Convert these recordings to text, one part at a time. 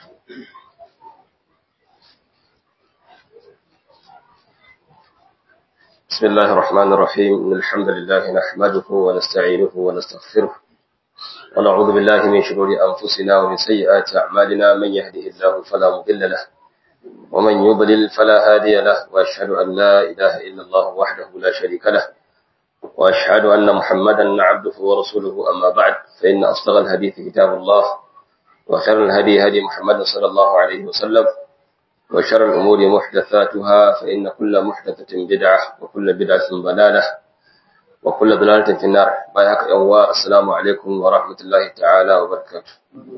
بسم الله الرحمن الرحيم إن الحمد لله نحمده ونستعينه ونستغفره ونعوذ بالله من شرور أنفسنا ومن سيئات أعمالنا من يهده الله فلا مضل له ومن يضلل فلا هادي له وأشهد أن لا إله إلا الله وحده لا شريك له وأشهد أن محمدا عبده ورسوله أما بعد فإن أصدق الحديث كتاب الله وخير الهدي هدي محمد صلى الله عليه وسلم وشر الأمور محدثاتها فإن كل محدثة بدعة وكل بدعة ضلالة وكل ضلالة في النار بايعك يوا السلام عليكم ورحمة الله تعالى وبركاته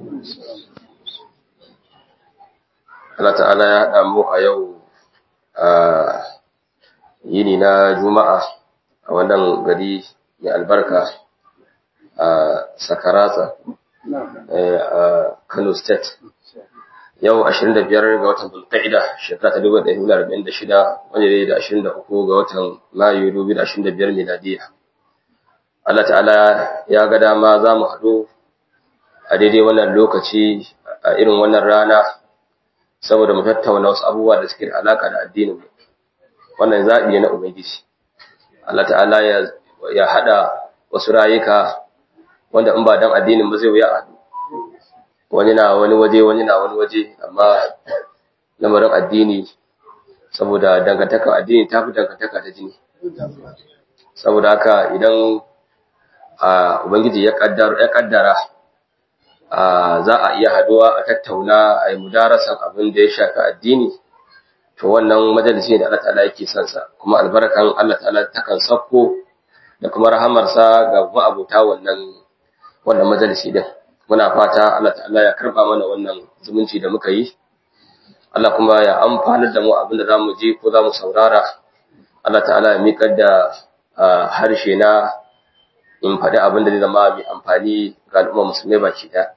Allah ta'ala ya haɗa mu a yau a yini na Juma'a a wannan gari mai albarka a Sakaratsa a Kano State. Yau 25 ga watan Bulqa'ida shekara ta 1446 wanda ne da 23 ga watan Mayu 2025 miladiya. Allah ta'ala ya ga dama za mu haɗu a daidai wannan lokaci a irin wannan rana saboda mu tattauna wasu abubuwa da suke da alaka da addinin mu wannan zabi ne na ubangiji Allah ta'ala ya ya hada wasu rayuka wanda in ba dan addinin ba zai wuya a wani na wani waje wani na wani waje amma lamarin addini saboda dangantaka addini ta fi dangantaka ta jini saboda haka idan a ubangiji ya kaddara ya kaddara za a iya haduwa a tattauna a yi mudarasan abin da ya shafi addini to wannan majalisi da Allah ta'ala yake son sa kuma albarkan Allah ta'ala takan sauko da kuma rahamarsa ga ma'abuta wannan wannan majalisi din muna fata Allah ta'ala ya karba mana wannan zumunci da muka yi Allah kuma ya amfanar da mu abin da zamu ji ko zamu saurara Allah ta'ala ya miƙar da harshe na in faɗi abin da zai zama mai amfani ga al'umma musulmai baki ɗaya.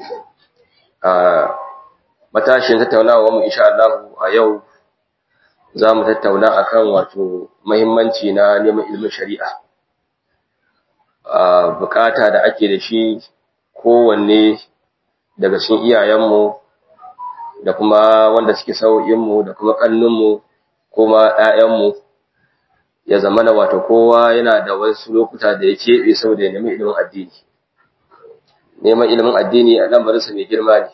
Matashin tattaunawa mu insha Allah a yau za mu tattauna akan wato mahimmanci na neman ilimin shari'a. Bukata da ake da shi kowanne daga cikin iyayenmu da kuma wanda suke sau'inmu da kuma ƙannunmu kuma ‘ya'yanmu ya zama na wato kowa yana da wasu lokuta da ya keɓe saboda ya nemi ilimin addini neman ilimin addini a lambarinsa mai girma ne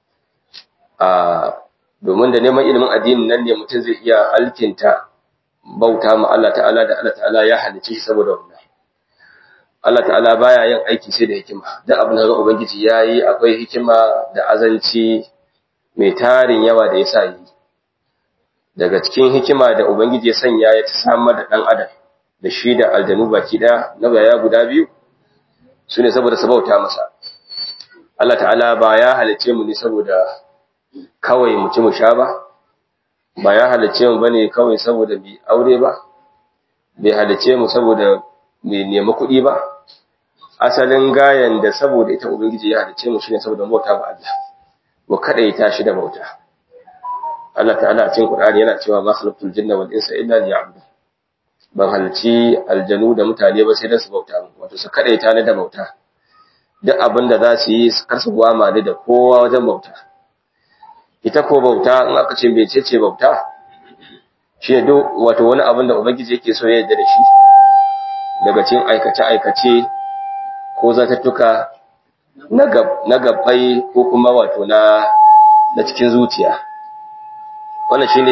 domin da neman ilimin addini nan ne mutum zai iya alkinta bauta ma Allah ta'ala da Allah ta'ala ya halicce shi saboda wannan Allah ta'ala baya yin aiki sai da hikima da abin da ubangiji yayi akwai hikima da azanci mai tarin yawa da yasa yi daga cikin hikima da Ubangiji ya sanya ya samar da ɗan adam da shi da aljanu baki ɗaya na baya guda biyu su ne saboda sabauta masa Allah ta'ala ba ya halice mu ne saboda kawai mu ci mu sha ba ba ya halice mu bane kawai saboda bi aure ba bai halice mu saboda mai nemi kuɗi ba asalin gayan da saboda ita Ubangiji ya halice mu shine saboda bauta ba Allah mu kadaita shi da bauta Allah ta'ala a cikin Qur'ani yana cewa ma khalaqtul jinna wal insa illa liya'budun ban halci aljanu da mutane ba sai dan su bauta mu wato su kadaita ni da bauta duk abin da za su yi su kar su gwama ni da kowa wajen bauta ita ko bauta in aka ce mecece bauta shi ne duk wato wani abin da ubangiji yake so ya yarda da shi daga cikin aikace aikace ko zatattuka na gabbai ko kuma wato na na cikin zuciya wannan shine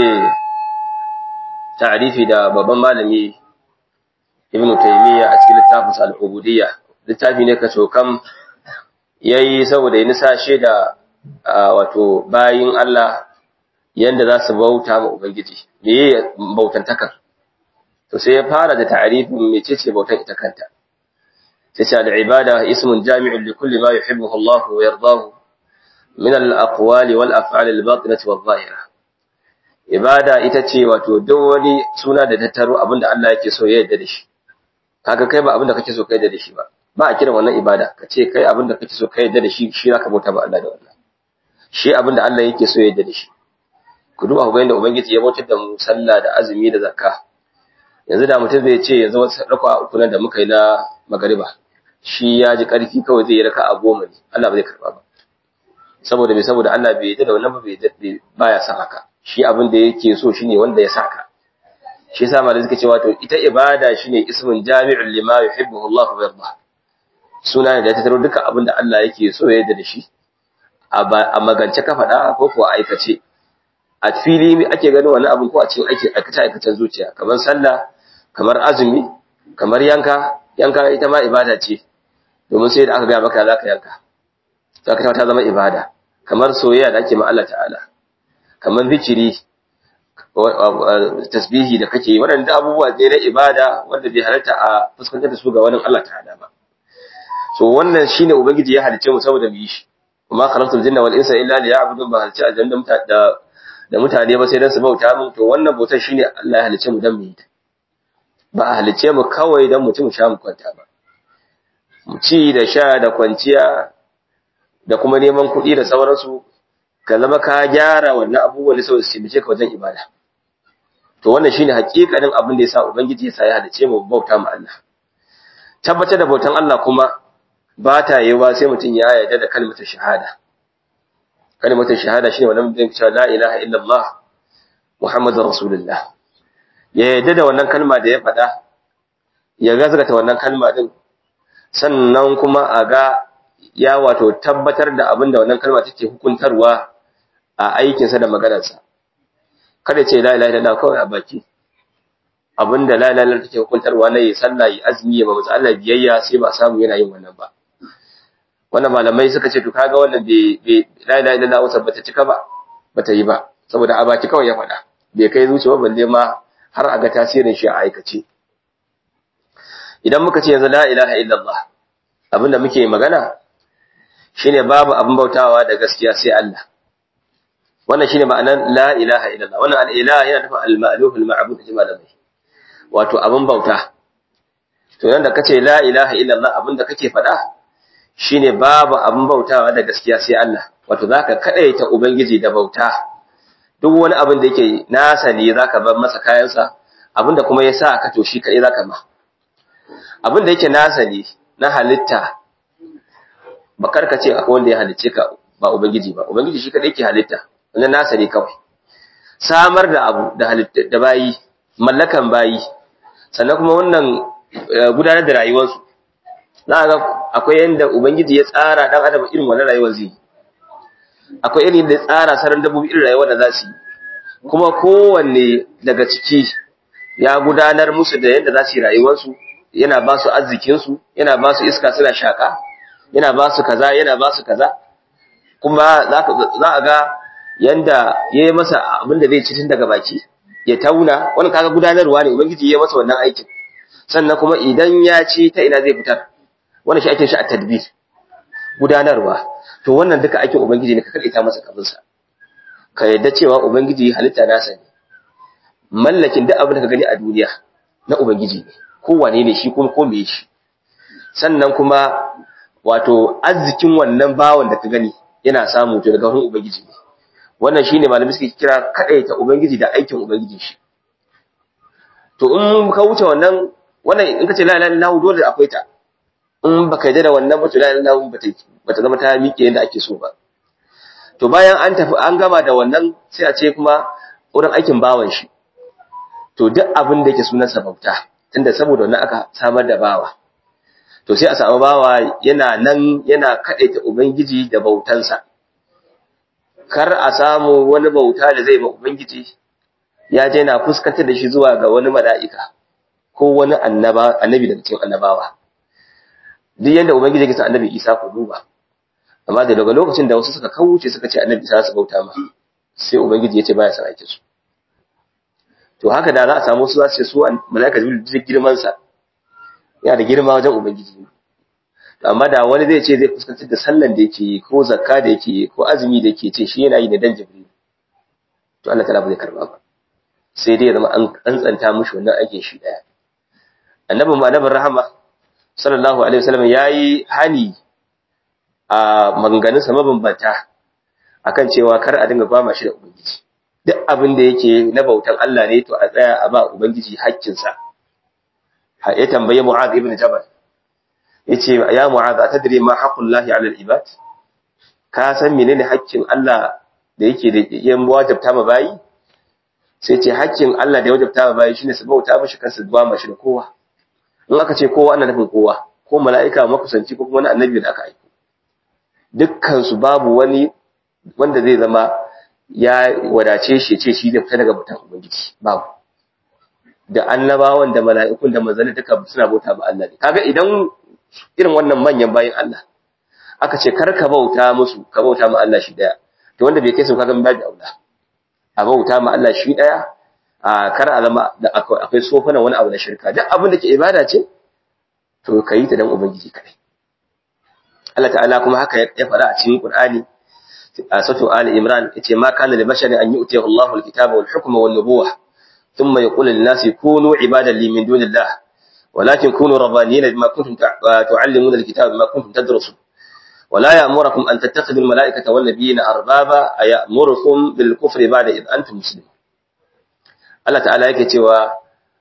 ta'arifi da babban malami Ibn Taymiyyah a cikin littafin al-Ubudiyya littafi ne ka cokam yayi saboda ya nisashe da wato bayin Allah yanda za su bauta ma ubangiji meye bautantakar to sai ya fara da ta'arifin mecece bautan ita kanta sai ce al-ibada ismun jami'un li kulli ma yuhibbuhu Allah wa yardahu min al-aqwali wal af'ali al-batinati wadh-dhahirah ibada ita ce wato duk wani suna da tattaro abinda Allah yake so ya yarda da shi kaga kai ba abinda kake so kai yarda da shi ba ba a kira wannan ibada ka ce kai abinda kake so kai yarda da shi shi zaka bauta ba Allah da wannan shi abinda Allah yake so ya yarda da shi ku duba ku ga yadda ubangiji ya bautar da mu sallah da azumi da zakka yanzu da mutum zai ce yanzu wasu raka'a uku nan da muka yi na magariba shi ya ji karfi kawai zai yi raka'a goma ne Allah ba zai karba ba saboda bai saboda Allah bai yarda da wannan ba bai baya san haka shi abin da yake so shine wanda ya saka shi yasa malai suka ce wato ita ibada shine ismun jami'un lima yuhibbu Allah wa yarda suna da ta taro duka abin da Allah yake so ya yarda da shi a magance ka faɗa ko kuwa aikace a fili ake ganin wani abin ko a cikin aiki aikace aikacen zuciya kamar sallah kamar azumi kamar yanka yanka ita ma ibada ce domin sai da aka ga maka zaka yanka zaka ta zama ibada kamar soyayya da ake ma Allah ta'ala kamar zikiri tasbihi da kake yi waɗanda abubuwa ne na ibada wanda bai halarta a fuskantar da su ga wani Allah ta'ala ba so wannan shine ubangiji ya halice mu saboda mu yi shi kuma khalaqtul jinna wal insa illa liya'budun ba halice aljanna da da mutane ba sai dan su bauta mu to wannan bautar shine Allah ya halice mu dan mu yi ta ba a halice mu kawai dan mutum sha mu kwanta ba mu ci da sha da kwanciya da kuma neman kuɗi da sauransu ka zama ka gyara wannan abubuwan da sau su taimake ka wajen ibada to wannan shine hakikanin abin da yasa ubangiji yasa ya halice mu bauta mu Allah tabbatar da bautan Allah kuma ba ta yiwa sai mutum ya yarda da kalmar shahada kalmar shahada shine wannan mutum cewa la ilaha illallah muhammadur rasulullah ya yarda da wannan kalma da ya faɗa ya gazgata wannan kalma din sannan kuma a ga ya wato tabbatar da abin da wannan kalma take hukuntarwa a aikinsa da maganarsa kada ce la ilaha illallah kawai a baki abinda la ilaha illallah take hukuntarwa na yi sallah yi azumi ya ba Allah biyayya sai ba samu yana yin wannan ba wannan malamai suka ce to kaga wannan bai la ilaha illallah wasa bata cika ba bata yi ba saboda a baki kawai ya faɗa bai kai zuciya balle ma har a ga tasirin shi a aikace idan muka ce yanzu la ilaha illallah abinda muke magana shine babu abin bautawa da gaskiya sai Allah wannan shine ma'anar la ilaha illallah wannan al-ilah yana nufin al-ma'luh al-ma'bud malamai wato abin bauta to yanda kace la ilaha illallah abinda kake faɗa shine babu abin bautawa da gaskiya sai Allah wato zaka kadaita ubangiji da bauta duk wani abin da yake nasa ne zaka bar masa kayansa abinda kuma yasa ka to shi kai zaka ma abin da yake nasa ne na halitta ba karka ce akwai wanda ya halicce ka ba ubangiji ba ubangiji shi kadai ke halitta wannan nasa ne kawai samar da abu da halitta da bayi mallakan bayi sannan kuma wannan gudanar da rayuwarsu za ga akwai yanda ubangiji ya tsara dan adam irin wannan rayuwar zai akwai irin da ya tsara saran dabbobi irin rayuwar da za su yi kuma kowanne daga ciki ya gudanar musu da yadda za su yi rayuwarsu yana ba su arzikinsu yana ba su iska suna shaƙa yana ba su kaza yana ba su kaza kuma za a ga yanda ya yi masa abin da zai ci tun daga baki ya tauna wani kaga gudanarwa ne ubangiji ya masa wannan aikin sannan kuma idan ya ci ta ina zai fitar wannan shi ake shi a tadbir gudanarwa to wannan duka aikin ubangiji ne ka kaɗaita masa kabinsa ka yadda cewa ubangiji halitta nasa ne mallakin duk abin da ka gani a duniya na ubangiji ne kowane ne shi kuma ko me shi sannan kuma wato arzikin wannan bawan da ka gani yana samu to daga wurin ubangiji ne wannan shine malami suke kira kadaita ubangiji da aikin ubangiji shi to in ka wuce wannan wannan in ka ce la ilaha illallah dole akwai ta in baka yarda da wannan ba to la ilaha illallah bata bata zama ta miƙe yadda ake so ba to bayan an tafi an gama da wannan sai a ce kuma wurin aikin bawan shi to duk abin da yake sunansa bauta tunda saboda wannan aka samar da bawa to sai a samu bawa yana nan yana kadaita ubangiji da bautansa kar a samu wani bauta da zai ma ubangiji ya je na fuskantar da shi zuwa ga wani mala'ika ko wani annaba annabi daga cikin annabawa duk yanda ubangiji ya sa annabi Isa ku duba amma da daga lokacin da wasu suka kauce suka ce annabi Isa su bauta ma sai ubangiji ya ce baya son aikin su to haka da za a samu su za su ce su mala'ika jibril duk girman sa yana da girma wajen ubangiji amma da wani zai ce zai fuskantar da sallan da yake yi ko zakka da yake yi ko azumi da yake ce shi yana yi da dan jibril to Allah ta'ala ba zai karba ba sai dai ya zama an tsantsanta mushi wannan aikin shi daya annabin ma annabin rahama sallallahu alaihi wasallam yayi hani a maganganun sa mabambanta akan cewa kar a dinga bama shi da ubangiji duk abin da yake na bautan Allah ne to a tsaya a ba ubangiji haƙƙinsa ya tambaye Mu'adh ibn Jabal yace ya Mu'adh atadri ma haqqullahi 'ala al-ibad ka san menene haƙƙin Allah da yake da yan wajabta ma bayi sai ce haƙƙin Allah da ya wajabta ma bayi shine su bauta mishi kansu ba mashi da kowa in aka ce kowa ana nufin kowa ko mala'ika makusanci ko kuma wani annabi da aka aiko dukkan su babu wani wanda zai zama ya wadace shi ce shi zai fita daga bautan ubangiji babu da annabawan da mala'ikun da manzanni duka suna bauta ba Allah ne kaga idan irin wannan manyan bayin Allah aka ce kar ka bauta musu ka bauta ma Allah shi daya to wanda bai kai su kaga babu aula a bauta ma Allah shi daya a kar a zama da akwai sofanan wani abu na shirka duk abin da ke ibada ce to kai ta dan ubangiji kai Allah ta'ala kuma haka ya fara a cikin Qur'ani a sura Ali Imran yace ma kana li basharin an yu'tiyahu Allahu al-kitaba wal hukma wan nubuwah thumma yaqulu lin-nasi kunu ibadan li min dunillah ولكن كونوا ربانيين بما كنتم تعلمون الكتاب بما كنتم تدرسون ولا يأمركم أن تتخذوا الملائكة والنبيين أربابا أيأمركم بالكفر بعد إذ أنتم مسلمون Allah ta'ala yake cewa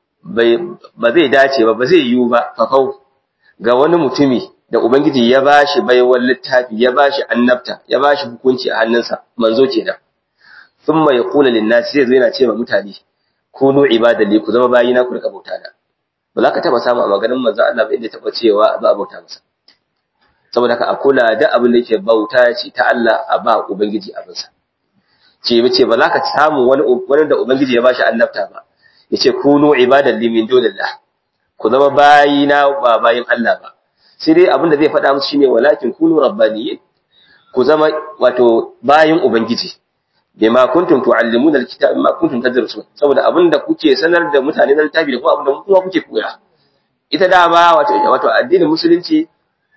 ba zai dace ba ba zai yiwu ba fafau ga wani mutumi da Ubangiji ya bashi baiwar littafi ya bashi annabta ya bashi hukunci a hannunsa manzo kenan thumma yaqulu lin-nas sai zai yana ce ma mutane kunu ibadalli ku zama bayina ku rika bauta da ba za ka taba samu a maganin manzo Allah ba inda taba cewa ba a bauta masa saboda ka a kula da abin da yake bauta ce ta Allah a ba ubangiji abinsa ce bace ba za ka samu wani wani da ubangiji ya bashi annabta ba yace kunu ibadan li min dunillah ku zama bayina ba bayin Allah ba sai dai abin da zai faɗa musu shine walakin kunu rabbaniyyin ku zama wato bayin ubangiji bima kuntum tuallimuna alkitaba bima kuntum tadrusun saboda abinda kuke sanar da mutane na littafi da kuma abinda kuma kuke koya ita dama wato wato addinin musulunci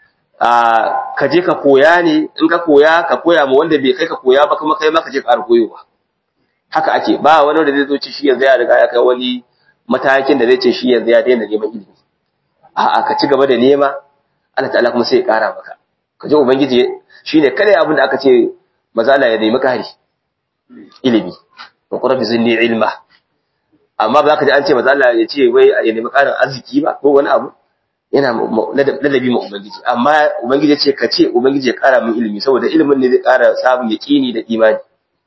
a ka je ka koya ne in ka koya ka koya ma wanda bai kai ka koya ba kuma kai ma ka je ka koyowa haka ake ba wani wanda zai zo ci shi yanzu ya riga ya kai wani matakin da zai ce shi yanzu ya daina neman ilimi a'a ka ci gaba da nema Allah ta'ala kuma sai ya kara maka ka je ubangiji shine kada abin da aka ce maza Allah ya nemi kari ilimi wa qurbi zinni ilma amma ba za ka ji an ce maza Allah ya ce wai ya nemi karin arziki ba ko wani abu yana ladabi ma ubangiji amma ubangiji ya ce ka ce ubangiji ya kara min ilimi saboda ilimin ne zai kara sabon yaqini da imani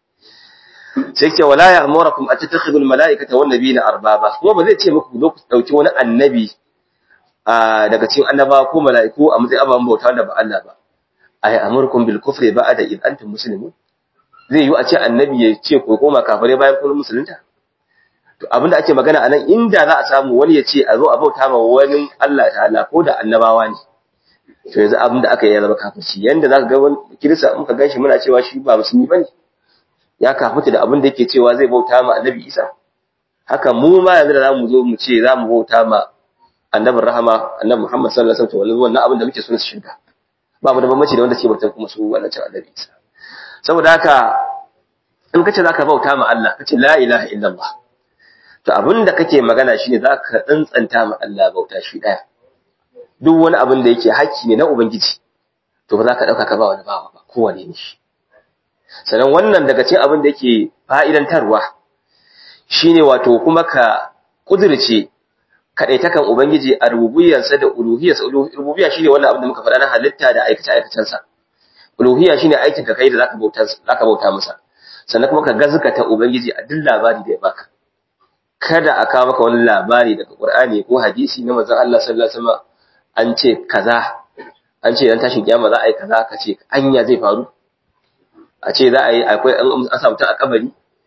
sai ce wala ya'murukum an tattakhidhu al-mala'ikata wan nabiyina arbaba kuma ba zai ce muku zo ku dauki wani annabi daga cikin annaba ko mala'iku a matsayin ababen bauta da ba Allah ba ay amurkum bil kufri ba'da id antum muslimun zai yi a ce annabi ya ce ko koma kafare bayan kun musulunta to abinda ake magana anan inda za a samu wani ya ce a zo a bauta ma wani Allah ta'ala ko da annabawa ne to yanzu abinda aka yi ya zama kafirci yanda zaka ga wani kirista in ka ganshi muna cewa shi ba musulmi bane ya kafirta da abinda yake cewa zai bauta ma annabi Isa haka mu ma yanzu da zamu zo mu ce zamu bauta ma annabin rahama annabi Muhammad sallallahu alaihi wasallam wannan abin da muke so su shirka ba mu da bambanci da wanda ke bautan kuma su wannan cin annabi Isa saboda haka in kace zaka bauta ma Allah kace la ilaha illallah to abinda kake magana shine zaka tsantsanta ma Allah bauta shi daya duk wani abin da yake haƙƙi ne na ubangiji to ba za ka dauka ka ba wani bawa ba kowane ne shi sannan wannan daga cikin abin da yake fa'idantarwa shine wato kuma ka kudirce kadaitakan ubangiji a rububiyarsa da uluhiyarsa rububiyya shine wannan abin da muka faɗa na halitta da aikace aikacensa uluhiyya shine aikin ka kai da zaka bauta zaka bauta masa sannan kuma ka gazgata ubangiji a duk labari da ya baka kada a kawo maka wani labari daga Qur'ani ko hadisi na manzon Allah sallallahu alaihi wasallam an ce kaza an ce dan tashin kiyama za a yi kaza ka ce anya zai faru a ce za a yi akwai an samu ta a kabari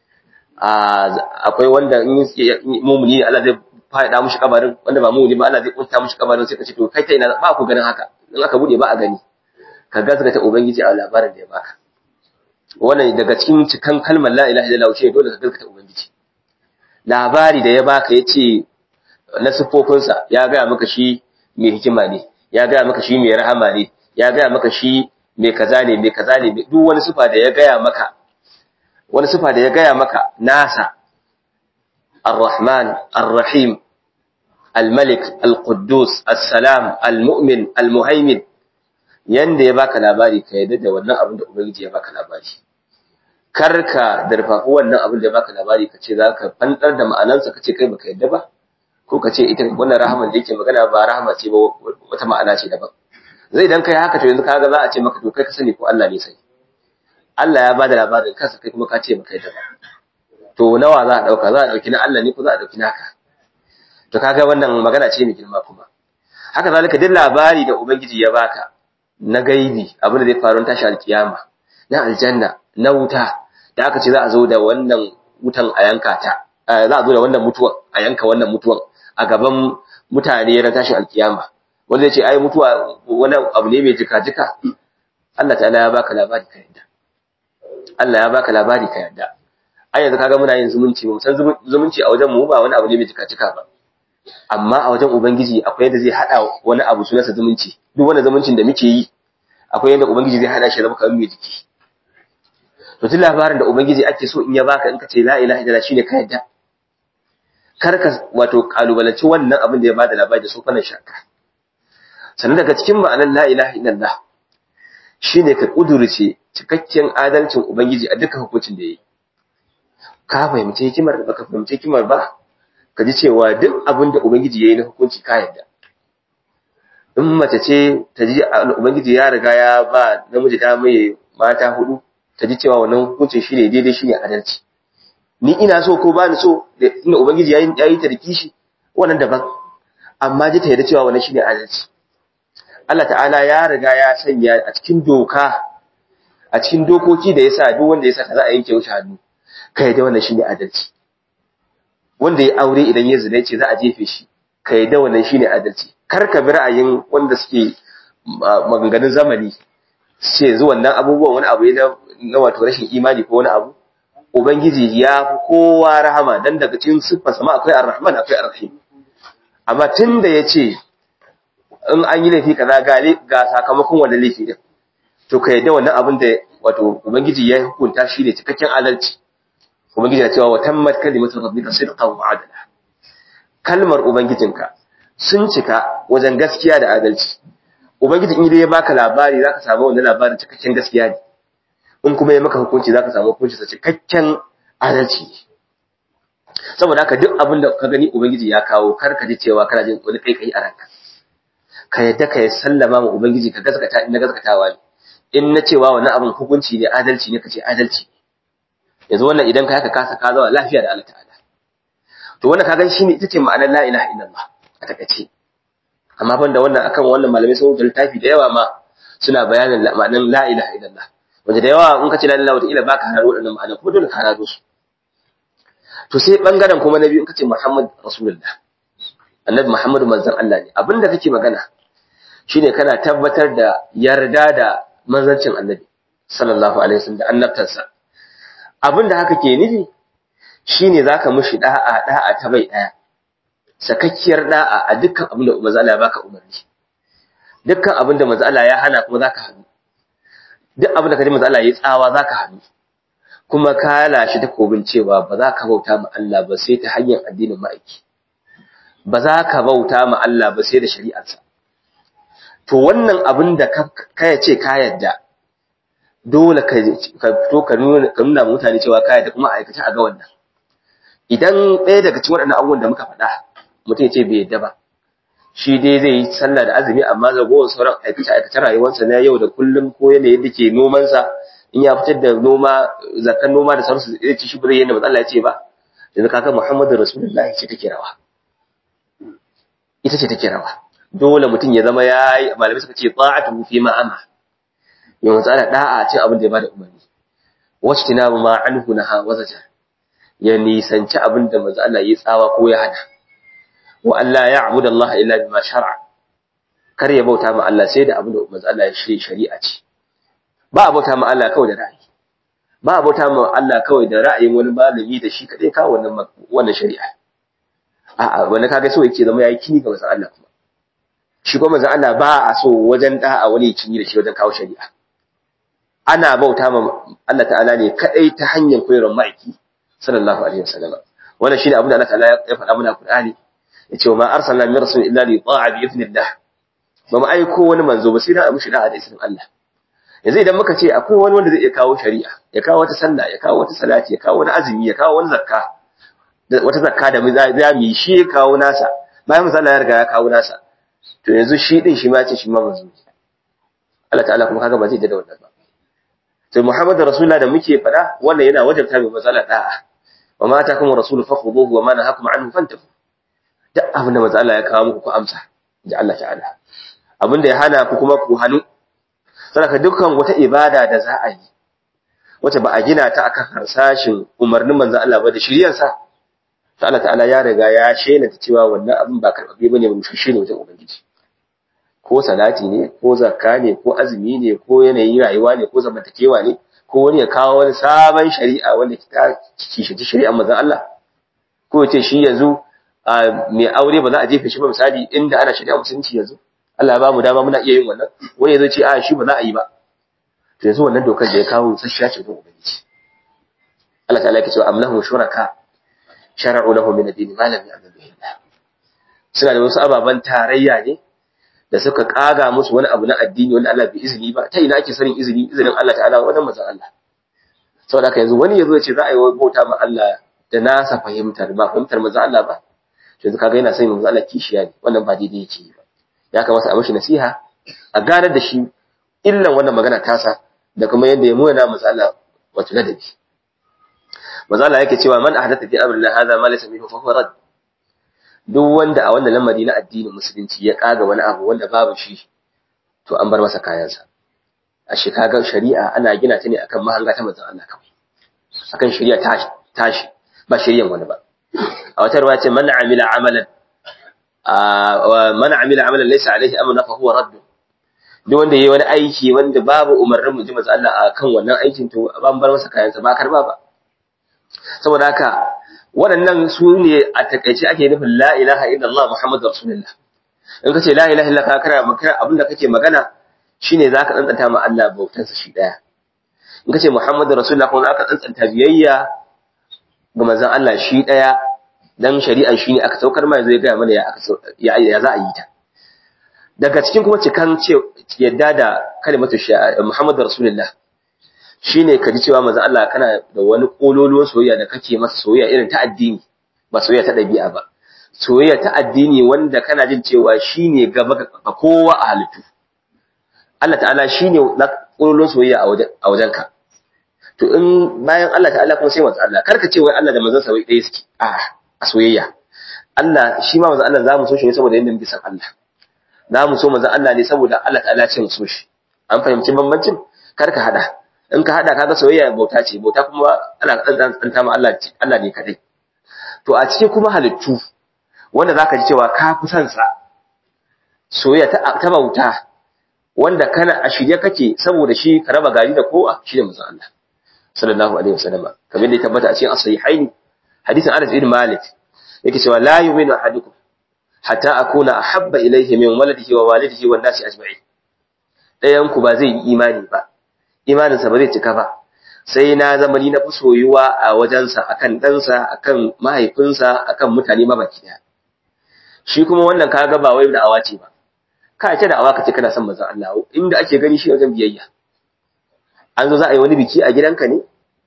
akwai wanda mumuni ne Allah zai faɗa mushi kabarin wanda ba mumuni ba Allah zai kunta mushi kabarin sai ka ce to kai ta ina ba ku ganin haka in aka bude ba a gani ka gazgata ubangiji a labarin da ya baka wannan daga cikin cikan kalmar la ilaha illallah shi dole ka gazgata ubangiji labari da ya baka yace na sifofinsa ya gaya maka shi mai hikima ne ya gaya maka shi mai rahama ne ya gaya maka shi mai kaza ne mai kaza ne duk wani sifa da ya gaya maka wani sifa da ya gaya maka nasa الرحمن الرحيم الملك القدوس السلام المؤمن المهيمن yanda ya baka labari ka yadda da wannan abin da ubangiji ya baka labari karka darfafi wannan abin da ya baka labari ka ce za ka fanɗar da ma'anansa ka ce kai baka yadda ba ko ka ce ita wannan rahaman da yake magana ba rahama ce ba wata ma'ana ce daban zai dan kai haka to yanzu kaga za a ce maka to kai ka sani ko Allah ne sai Allah ya bada labarin kansa kai kuma ka ce baka yadda ba to nawa za a dauka za a dauki na Allah ne ko za a dauki naka to kaga wannan magana ce mai girma kuma haka zalika duk labari da ubangiji ya baka na gaibi abin da zai faru tashi alkiyama na aljanna na wuta da aka ce za a zo da wannan wutan a yanka ta za a zo da wannan mutuwan a yanka wannan mutuwan a gaban mutane ran tashin alkiyama wanda zai ce ai mutuwa wani abu ne mai jika-jika Allah ta'ala ya baka labari ka yadda Allah ya baka labari ka yadda ai yanzu kaga muna yin zumunci ba san zumunci a wajen mu ba wani abu ne mai jika-jika ba amma a wajen ubangiji akwai yadda zai hada wani abu sunansa zumunci duk wani zumuncin da muke yi akwai yadda ubangiji zai hada shi zama kamar mai jiki to duk labarin da ubangiji ake so in ya baka in ka ce la ilaha illallah shine ka yadda kar ka wato kalubalanci wannan abin da ya bada labari da su fannin shakka sannan daga cikin ma'anar la ilaha illallah shine ka kudurce cikakken adalcin ubangiji a dukkan hukuncin da yayi ka fahimci hikimar da baka fahimci hikimar ba ka ji cewa duk abin da ubangiji yayi na hukunci ka yadda in mace ce ta ji ubangiji ya riga ya ba namiji da mai mata hudu ta ji cewa wannan hukuncin shine daidai shine adalci ni ina so ko ba ni so da inda ubangiji ya yi ta da kishi wannan daban amma ji ta yarda cewa wannan shine adalci Allah ta'ala ya riga ya sanya a cikin doka a cikin dokoki da yasa duk wanda ya saka za a yanke wuce hannu kai da wannan shine adalci wanda ya aure idan ya zina ce za a jefe shi kai da wannan shine adalci kar ka bi ra'ayin wanda suke maganganun zamani ce yanzu wannan abubuwan wani abu ne na wato rashin imani ko wani abu ubangiji ya fi kowa rahama dan daga cikin siffarsa ma akwai ar-rahman akwai ar-rahim amma tunda yace in an yi laifi kaza ga ga sakamakon wannan laifi din to kai da wannan abin da wato ubangiji ya hukunta shi ne cikakken adalci ubangiji ya cewa wa tammat kalimatu rabbika sidqan wa adla kalmar ubangijinka sun cika wajen gaskiya da adalci ubangiji in dai ya baka labari zaka samu wannan labarin cikakken gaskiya ne in kuma ya maka hukunci zaka samu hukunci sa cikakken adalci saboda haka duk abin da ka gani ubangiji ya kawo kar ka ji cewa kana jin wani kai kai a ranka ka yadda ka sallama ma ubangiji ka gaskata in na gaskatawa ne in na cewa wannan abin hukunci ne adalci ne kace adalci yanzu wannan idan ka haka ka saka zawa lafiya da Allah ta'ala to wannan kaga shine ita ce ma'anar la ilaha illallah a takaice amma banda wannan akan wannan malamai sun rubuta littafi da yawa ma suna bayanin ma'anar la ilaha illallah wanda da yawa in ka ce la ilaha wata ila baka hararo wadannan ma'anar kuma dole ka hararo su to sai bangaren kuma na biyu in ka ce Muhammad Rasulullah annabi Muhammadu manzon Allah ne abinda kake magana shine kana tabbatar da yarda da manzancin annabi sallallahu alaihi wasallam da annabtansa abinda haka ke nufi shine zaka mushi da'a da'a ta bai daya sakakkiyar da'a a dukkan abin da manzo Allah ya baka umarni dukkan abin da manzo Allah ya hana kuma zaka hannu duk abin da kaji manzo Allah ya tsawa zaka hannu kuma ka lashi takobin cewa ba za ka bauta ma Allah ba sai ta hanyar addinin ma'aiki ba za ka bauta ma Allah ba sai da shari'arsa to wannan abin da ka ce ka yadda dole ka fito ka nuna mutane cewa ka yadda kuma aikace a ga wannan idan ɗaya daga cikin waɗannan abubuwan da muka faɗa mutum ya ce bai yadda ba shi dai zai yi sallah da azumi amma zagowar sauran aikace aikace rayuwarsa na yau da kullum ko yanayin da ke nomansa in ya fitar da noma zakan noma da sauransu zai ci shi bare yadda matsala ya ce ba yanzu kaga muhammadu rasulullahi ce take rawa ita ce take rawa dole mutum ya zama ya yi malamai suka ce ta'atu fi ma'ama yau matsala da'a ce abin da ya bada umarni wacce tina ma anhu naha wazaja ya nisanci abin da manzo Allah ya tsawa ko ya hana wa Allah ya abuda Allah illa bima shar'a kar ya bauta ma Allah sai da abin da manzo Allah ya shirye shari'a ce ba a bauta ma Allah kawai da ra'ayi ba a bauta ma Allah kawai da ra'ayin wani malami da shi kadai kawo wannan wannan shari'a a'a wanda kaga so yake zama yayi kini ga manzo Allah kuma shi kuma manzo Allah ba a so wajen da'a wani ya cinye da shi wajen kawo shari'a ana bauta ma Allah ta'ala ne kadai ta hanyar koyarwar ma'aiki sallallahu alaihi wasallam wannan shine abin da Allah ta'ala ya faɗa mana Qur'ani yace wa ma arsalna min rasul illa li ta'a bi idnillah ba mu aiko wani manzo ba sai da mushi da'a da izinin Allah yanzu idan muka ce akwai wani wanda zai iya kawo shari'a ya kawo wata sallah ya kawo wata salati ya kawo wani azumi ya kawo wani zakka wata zakka da za mu yi shi ya kawo nasa bayan misali ya riga ya kawo nasa to yanzu shi din shi ma ce shi ma manzo Allah ta'ala kuma kaga ba zai da wannan ba to Muhammadu Rasulullah da muke faɗa wannan yana wajabta mai matsala da'a wa ma ta kuma rasul fakhuduhu wa ma nahakum anhu fantahu duk abin da manzo Allah ya kawo muku ku amsa ji Allah ta'ala abin da ya hana ku kuma ku hanu saboda dukkan wata ibada da za a yi wacce ba a gina ta akan harsashin umarnin manzo Allah ba da shiryansa to Allah ta'ala ya riga ya shela ta cewa wannan abin ba karbabe bane ba mushashe ne wajen ubangiji ko salati ne ko zakka ne ko azumi ne ko yanayin rayuwa ne ko zamantakewa ne ko wani ya kawo wani sabon shari'a wanda ta kishinci shari'ar manzon Allah ko ya ce shi yanzu mai aure ba za a jefe shi ba misali inda ana shari'a musulunci yanzu Allah ya ba mu dama muna iya yin wannan wani ya zo ce a shi ba za a yi ba to yanzu wannan dokar da ya kawo sasshiya ce don ubangiji Allah ta'ala yake cewa amlahu shuraka shar'u lahu min ad-din ma lam ya'zan bihi Allah suna da wasu ababan tarayya ne da suka kaga musu wani abu na addini wanda Allah bai izini ba ta ina ake sanin izini izinin Allah ta'ala wannan manzon Allah saboda haka yanzu wani yazo ya ce za a yi bauta ma Allah da nasa fahimtar ba fahimtar manzon Allah ba yanzu kaga yana sai manzon Allah kishiya ne wannan ba daidai yake ba ya kamata a mishi nasiha a ganar da shi illan wannan magana tasa da kuma yadda ya muna manzon Allah wato ladabi manzon Allah yake cewa man ahdatha fi amrina hadha ma laysa minhu fa huwa rad duk wanda a wannan lamari na addinin musulunci ya kaga wani abu wanda babu shi to an bar masa kayansa a shekagar shari'a ana gina ta ne akan mahanga ta manzon Allah kawai akan shari'a tashi tashi ba shari'an wani ba a wata ruwa ce man amila amalan man amila amalan laysa alaihi amruna fa huwa radd duk wanda yayi wani aiki wanda babu umarnin mu ji manzon Allah akan wannan aikin to ban bar masa kayansa ba karba ba saboda haka waɗannan su ne a takaice ake nufin la ilaha illallah muhammadu rasulullah in ka ce la ilaha illallah ka kara makara abin da kake magana shine za ka tsantsanta ma Allah bautansa shi ɗaya in ka ce muhammadu rasulullah kuma aka tsantsanta biyayya ga manzon Allah shi ɗaya dan shari'an shi ne aka saukar ma zai gaya mana ya za a yi ta daga cikin kuma cikan ce yadda da kalimatu muhammadu rasulullah shine ka ji cewa manzo Allah kana da wani kololuwar soyayya da kake masa soyayya irin ta addini ba soyayya ta dabi'a ba soyayya ta addini wanda kana jin cewa shine gaba ga kowa a halittu Allah ta'ala shine na kololuwar soyayya a wajen a wajenka to in bayan Allah ta'ala kuma sai manzo Allah karka ce wai Allah da manzon sa wai ɗaya suke a a soyayya Allah shi ma manzo Allah zamu so shi ne saboda yanda muke san Allah zamu so manzo Allah ne saboda Allah ta'ala ce mu so shi an fahimci bambancin karka hada in ka hada kaga soyayya bauta ce bauta kuma ana tsanta ma Allah Allah ne kadai to a cikin kuma halittu wanda zaka ji cewa ka fi son sa soyayya ta ta bauta wanda kana a shirye kake saboda shi ka raba gari da kowa shi ne manzon Allah sallallahu alaihi wasallam kamar da ya tabbata a cikin as-sahihaini hadisin Anas ibn Malik yake cewa la yu'minu ahadukum hatta akuna ahabba ilayhi min waladihi wa walidihi wan nasi ajma'in dayan ku ba zai yi imani ba imaninsa ba zai cika ba sai na zama ni na fi soyuwa a wajensa akan ɗansa akan mahaifinsa akan mutane mabaki ɗaya shi kuma wannan kaga ba wai da'awa ce ba ka ce da'awa ka ce kana son manzon Allah inda ake gani shi wajen biyayya an zo za a yi wani biki a gidanka ne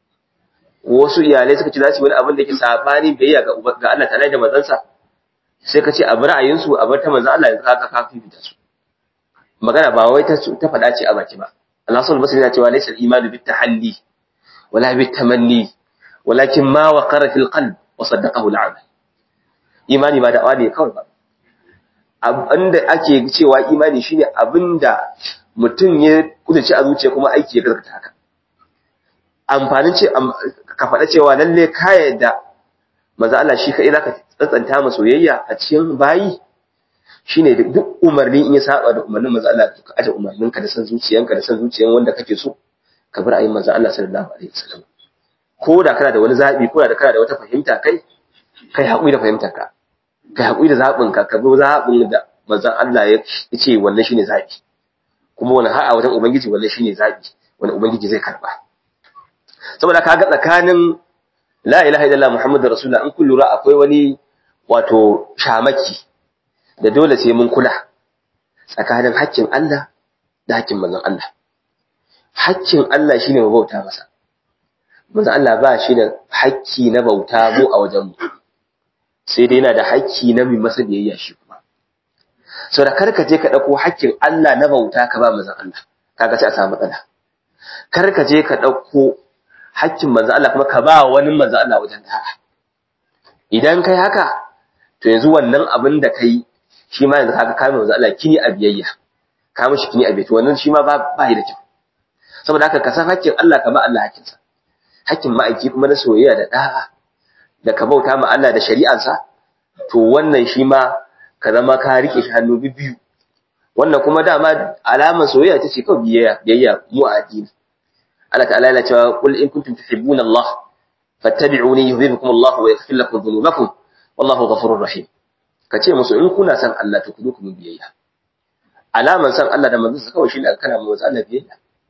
wasu iyalai suka ce za su yi wani abin da ke sabani biyayya ga Allah ta'ala da manzansa sai ka ce a bar ra'ayinsu a bar ta manzon Allah yanzu ka ka fifita su magana ba wai ta ta faɗa ce a baki ba Allah sun basiri na cewa laysa al-imanu bit tahalli wala bit tamanni walakin ma waqara fil qalb wa saddaqahu al-amal imani ba da'awa ne kawai ba abinda ake cewa imani shine abinda mutum ya kudace a zuciya kuma aiki ya gaskata haka amfanin ce ka faɗa cewa lalle ka yadda maza Allah shi kai zaka tsantsanta masa soyayya a cikin bayi shine duk umarni in ya saba da umarnin manzo Allah ka aje umarnin ka da san zuciyanka da san zuciyan wanda kake so ka bar ayin manzo Allah sallallahu alaihi wasallam ko da kana da wani zabi ko da kana da wata fahimta kai kai haƙuri da fahimtar ka kai haƙuri da zabin ka ka bi zabin da manzo Allah ya ce wannan shine zabi kuma wannan har a wajen ubangiji wannan shine zabi wanda ubangiji zai karba saboda kaga tsakanin la ilaha illallah muhammadur rasulullah in kun lura akwai wani wato shamaki da dole sai mun kula tsakanin haƙƙin Allah da haƙƙin manzon Allah. Haƙƙin Allah shine mu bauta masa. Manzon Allah ba shi da haƙƙi na bauta mu a wajenmu. Sai dai yana da haƙƙi na mai masa biyayya shi kuma. So da karka je ka ɗauko haƙƙin Allah na bauta ka ba manzon Allah. Kaga sai a samu matsala. kar ka je ka ɗauko hakkin manzo Allah kuma ka ba wani manzo Allah wajen da'a idan kai haka to yanzu wannan abin da kai shi ma yanzu kaga kai manzo Allah kini a biyayya ka mishi kini a biyayya wannan shi ma ba ba da kyau saboda haka ka san hakkin Allah ka ba Allah hakkinsa hakkin ma'aiki kuma na soyayya da da'a da ka bauta ma Allah da shari'arsa to wannan shi ma ka zama ka rike shi hannu biyu wannan kuma dama alamar soyayya ta ce kawai biyayya biyayya mu a addini Allah ta'ala yana cewa qul in kuntum tuhibbuna Allah fattabi'uni yuhibbukum Allah wa yaghfir lakum dhunubakum wallahu ghafurur rahim kace musu in kuna san Allah to ku zo ku biyayya alaman san Allah da manzon sa kawai shine kana mu Allah biyayya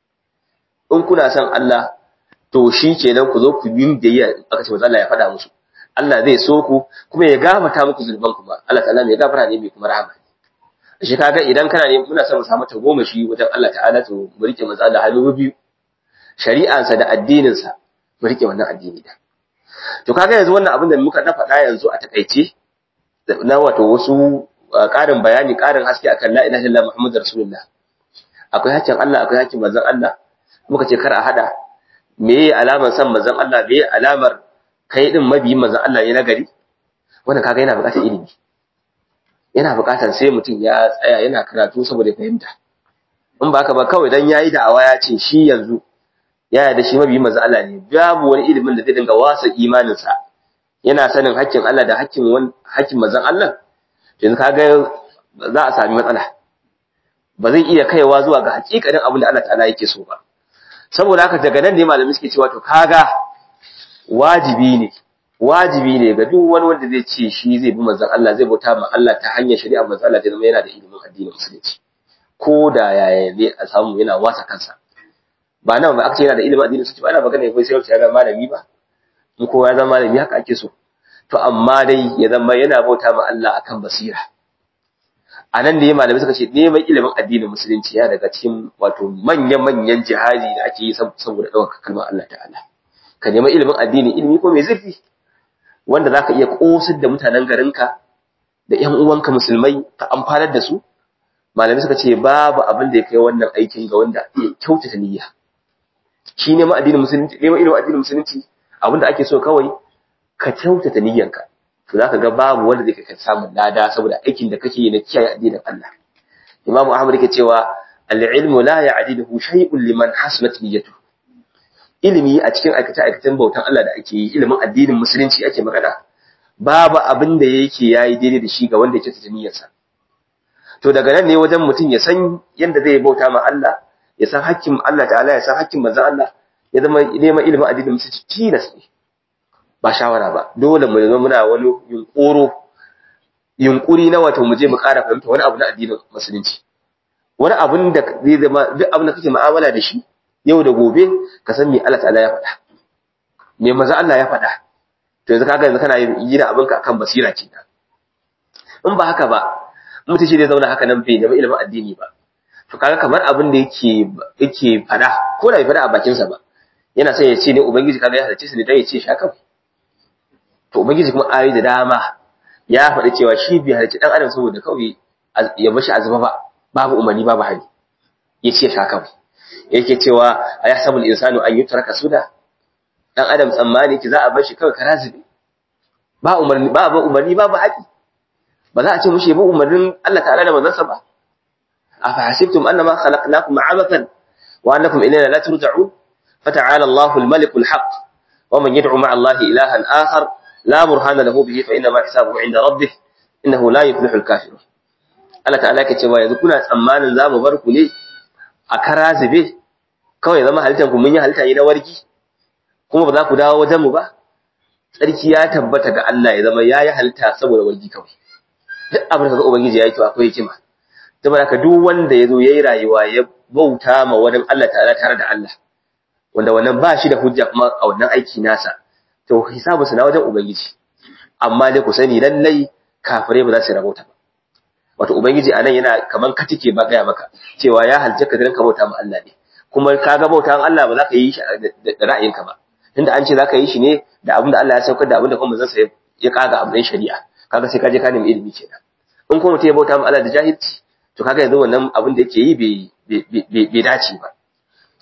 in kuna san Allah to shi kenan ku zo ku yi biyayya aka ce manzon Allah ya faɗa musu Allah zai so ku kuma ya gafarta muku zunuban ku ba Allah ta'ala mai gafara ne mai kuma rahama shi kaga idan kana ne muna son mu samu ta goma shi wajen Allah ta'ala to mu rike manzon Allah hannu biyu shari'ansa da addininsa mu rike wannan addini da to kaga yanzu wannan abin da muka na faɗa yanzu a takaice na wato wasu ƙarin bayani ƙarin haske akan la ilaha illallah muhammadur rasulullah akwai hakkin Allah akwai hakkin manzon Allah muka ce kar a hada meye alamar san manzon Allah meye alamar kai din mabiyin manzon Allah ne nagari wannan kaga yana buƙatar ilimi yana buƙatar sai mutum ya tsaya yana karatu saboda fahimta in ba haka ba kawai dan yayi da'awa ya ce shi yanzu ya yarda shi mabiyin manzo Allah ne babu wani ilimin da zai dinga wasa imaninsa yana sanin hakkin Allah da hakkin wani hakkin manzon Allah yanzu kaga za a sami matsala ba zai iya kaiwa zuwa ga hakikanin abin da Allah ta'ala yake so ba saboda haka daga nan ne malami suke cewa to kaga wajibi ne wajibi ne ga duk wani wanda zai ce shi zai bi manzon Allah zai bauta ma Allah ta hanyar shari'a manzon Allah ta zama yana da ilimin addinin musulunci ko da yaya ne a samu yana wasa kansa ba nan ba aka ce yana da ilimin addinin musulunci ba ana magana ya sai ya zama malami ba in kowa ya zama malami haka ake so to amma dai ya zama yana bauta ma Allah akan basira a nan da ya malamai suka ce neman ilimin addinin musulunci ya daga cikin wato manya-manyan jihadi da ake yi saboda ɗaukar kalmar Allah ta'ala ka neman ilimin addini ilimi ko mai zurfi wanda za ka iya ƙosar da mutanen garinka da ‘yan uwanka musulmai ka amfanar da su malamai suka ce babu abin da ya kai wannan aikin ga wanda ya kyautata niyya shi neman addinin musulunci neman ilimin addinin musulunci abin da ake so kawai ka kyautata niyyanka to zaka ga babu wanda zai kai samun lada saboda aikin da kake yi na kiyaye addinin Allah Imam Ahmad yake cewa al-ilmu la ya'diluhu shay'un liman hasnat niyyatuhu ilimi a cikin aikace aikacen bautan Allah da ake yi ilimin addinin musulunci ake magana babu abin da yake yayi daidai da shi ga wanda yake ta niyyarsa to daga nan ne wajen mutum ya san yanda zai bauta ma Allah ya san hakkin Allah ta'ala ya san hakkin manzon Allah ya zama neman ilimin addinin musulunci tilas ne ba shawara ba dole mu zama muna wani yunkuro yunkuri na wato mu je mu ƙara fahimta wani abu na addinin musulunci wani abun da zai zama duk abin da kake mu'amala da shi yau da gobe ka san me Allah ta'ala ya faɗa me maza Allah ya faɗa to yanzu kaga yanzu kana yi da abinka akan basira kenan in ba haka ba mutum shi zai zauna haka nan bai nemi ilimin addini ba to kaga kamar abin da yake yake faɗa ko da bai faɗa a bakinsa ba yana son ya ce ne ubangiji kaga ya halarci su ne dan ya ce shi haka to ubangiji kuma ayi da dama ya faɗi cewa shi bai halarci dan adam saboda kawai ya bashi azaba ba babu umarni babu hali ya ce shi haka yake cewa a yahsabul insanu an yutraka suda dan adam tsammani ki za a bar shi kawai karazibi ba umarni ba ba umarni ba ba haƙi ba za a ce mushi ba umarnin Allah ta'ala da manzansa ba afa hasibtum annama khalaqnakum abathan wa annakum ilayna la turja'un fata'ala Allahu al-malik al-haq wa man yad'u ma'a Allah ilahan akhar la burhana lahu bihi fa inna ma hisabuhu 'inda rabbih innahu la yuflihu al-kafirun Allah ta'ala yake cewa yanzu kuna tsammanin za mu bar ku ne a karazibe kawai zama halittar ku mun yi halitta ne na wargi kuma ba za ku dawo wajen mu ba tsarki ya tabbata ga Allah ya zama yayi halitta saboda wargi kawai duk abin da ubangiji yayi to akwai hikima saboda haka duk wanda yazo yayi rayuwa ya bauta ma wani Allah ta'ala tare da Allah wanda wannan ba shi da hujja kuma a wannan aiki nasa to hisabu na wajen ubangiji amma dai ku sani lallai kafirai ba za su rabauta ba wato ubangiji anan yana kaman katike ba gaya maka cewa ya halce ka ka bauta ma Allah ne kuma ka ga bautan Allah ba za ka yi shi da ra'ayinka ba tunda an ce za ka yi shi ne da abin da Allah ya saukar da abin da kuma zan ya kaga abin shari'a kaga sai ka je ka nemi ilimi kenan in kuma mutum ya bauta ma Allah da jahilci to kaga yanzu wannan abin da yake yi bai dace ba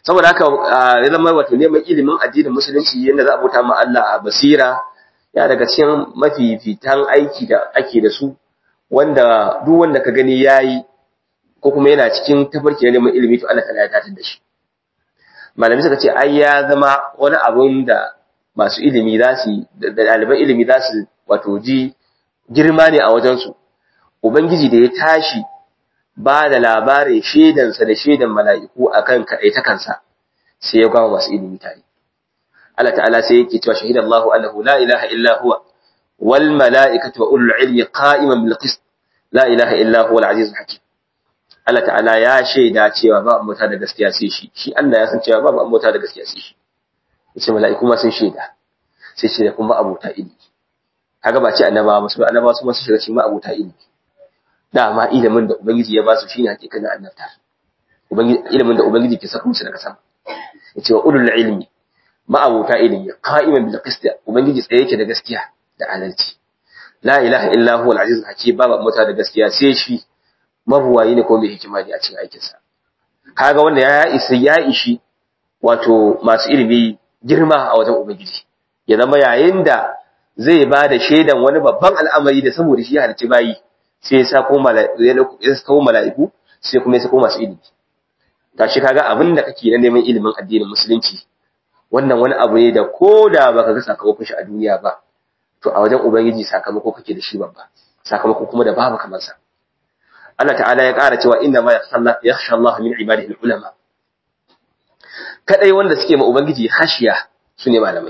saboda haka ya zama wato neman ilimin addinin musulunci yadda za a bauta ma Allah a basira ya daga cikin mafifitan aiki da ake da su wanda duk wanda ka gani yayi ko kuma yana cikin tafarki na neman ilimi to Allah ta ya tatar da shi malami suka ce ai ya zama wani abun da masu ilimi za su da ɗaliban ilimi za su wato ji girma ne a wajensu ubangiji da ya tashi ba da labarin shaidansa da shaidan mala'iku akan kaɗaita kansa sai ya gama masu ilimi tare Allah ta'ala sai yake cewa shahidan Allahu annahu la ilaha illa huwa wal mala'ikatu wa ulul ilmi qa'iman bil qist la ilaha illa huwa al azizul hakim Allah ta'ala ya shaida cewa ba ambata da gaskiya sai shi shi Allah ya san cewa ba ambata da gaskiya sai shi yace mala'iku ma sun shaida sai shi da kuma abota ilimi kaga ba ce annabawa ba su annabawa su ma su shiga cikin abota ilimi dama ilimin da ubangiji ya ba su shine hakikanin annabta ubangiji ilimin da ubangiji ke saka musu daga sama yace wa ulul ilmi ma'abuta ilimi qa'iman bil qist ubangiji tsaye yake da gaskiya da adalci la ilaha illa huwa al aziz hakim babu mota da gaskiya sai shi mabuwayi ne ko mai hikima ne a cikin aikin sa kaga wanda ya isa ya ishi wato masu ilimi girma a wajen ubangiji ya zama yayin da zai ba da shaidan wani babban al'amari da saboda shi ya halicci bayi sai ya sa ko mala'iku sai kuma ya sako masu ilimi tashi kaga abin da kake na neman ilimin addinin musulunci wannan wani abu ne da ko da baka ga sakamakon shi a duniya ba to a wajen ubangiji sakamako kake da shi babba sakamako kuma da babu kamar sa Allah ta'ala ya ƙara cewa inna ma yakhsha Allah min ibadihi ulama kadai wanda suke ma ubangiji khashiya sune malamai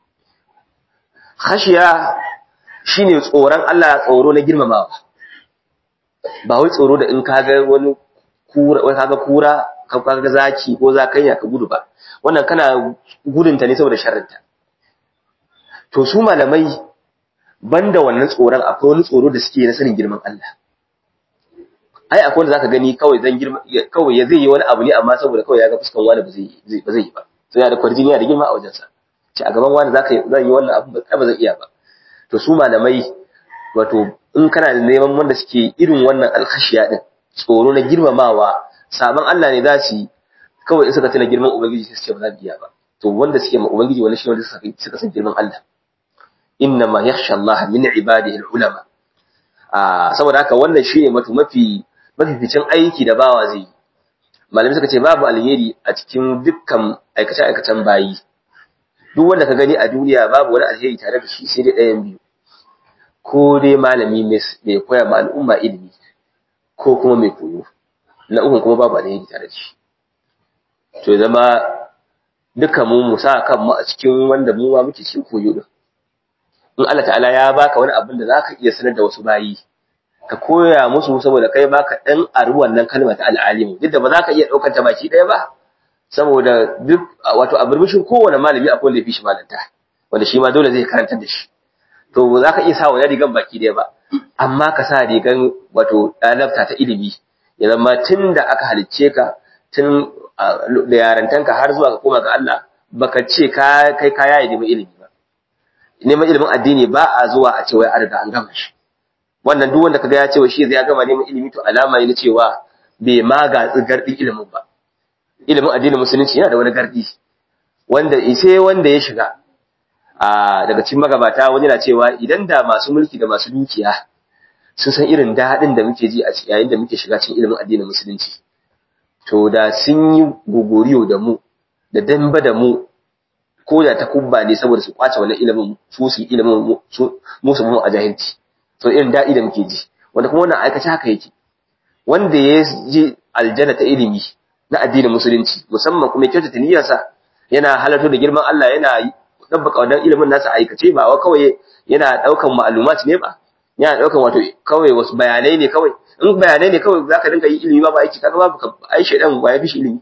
khashiya shine tsoron Allah tsoro na girmamawa ba wai tsoro da in kaga wani kura wai kaga kura ka kaga zaki ko zakanya ka gudu ba wannan kana gudunta ne saboda sharrinta to su malamai banda wannan tsoron akwai wani tsoro da suke na sanin girman Allah ai akwai wanda zaka gani kawai zan girma kawai ya zai yi wani abu ne amma saboda kawai ya ga fuskan wani ba zai ba zai yi ba sai ya da kwarjini ya da girma a wajensa ce a gaban wani zaka zan yi wannan abu ba zan iya ba to su malamai wato in kana da neman wanda suke irin wannan alkhashiya din tsoro na girmamawa sabon Allah ne za su yi kawai in suka tuna girman ubangiji sai su ce ba za su iya ba to wanda suke ma ubangiji wani shi wanda suka san girman Allah inna ma yakhsha Allah min ibadihi ulama a saboda haka wannan shine mafi mafi mafificin aiki da bawa zai yi malamai suka ce babu alheri a cikin dukkan aikace aikacen bayi duk wanda ka gani a duniya babu wani alheri tare da shi sai dai ɗayan biyu ko dai malami mai koya ma al'umma ilimi ko kuma mai koyo na ukun kuma babu alheri tare da shi to zama duka mu mu sa kanmu a cikin wanda mu ma muke cikin koyo din in Allah ta'ala ya baka wani abin da zaka iya sanar da wasu bayi ka koya musu saboda kai baka dan aru wannan kalma ta al'alimu duk da ba za ka iya daukar ta baki daya ba saboda duk wato a burbushin kowane malami akwai wanda ya fi shi malanta wanda shi ma dole zai karanta da shi to ba za ka iya sa wani rigan baki daya ba amma ka sa rigan wato ɗalabta ta ilimi ya zama tun da aka halicce ka tun da yarantanka har zuwa ka koma ga Allah baka ce ka kai kaya ya neman ilimi ba neman ilimin addini ba a zuwa a ce wai an riga an gama shi wannan duk wanda kaga ya ce shi zai gama neman ilimi to alama ne na cewa bai ma ga gardin ilimin ba ilimin addinin musulunci yana da wani gardi wanda sai wanda ya shiga a daga cikin magabata wani na cewa idan da masu mulki da masu dukiya sun san irin daɗin da muke ji a yayin da muke shiga cikin ilimin addinin musulunci to da sun yi gogoriyo da mu da damba da mu ko da ta kubba ne saboda su kwace wannan ilimin su su ilimin mu su mu a jahilci to irin daɗi da muke ji wanda kuma wannan aikace haka yake wanda ya ji aljanna ta ilimi na addinin musulunci musamman kuma kyautata niyyarsa yana halarta da girman Allah yana dabbaka wannan ilimin nasa aikace ba wa kawai yana daukan ma'lumat ne ba yana daukan wato kawai wasu bayanai ne kawai in bayanai ne kawai zaka dinga yi ilimi ba aiki kaga babu ai shedan waye fi ilimi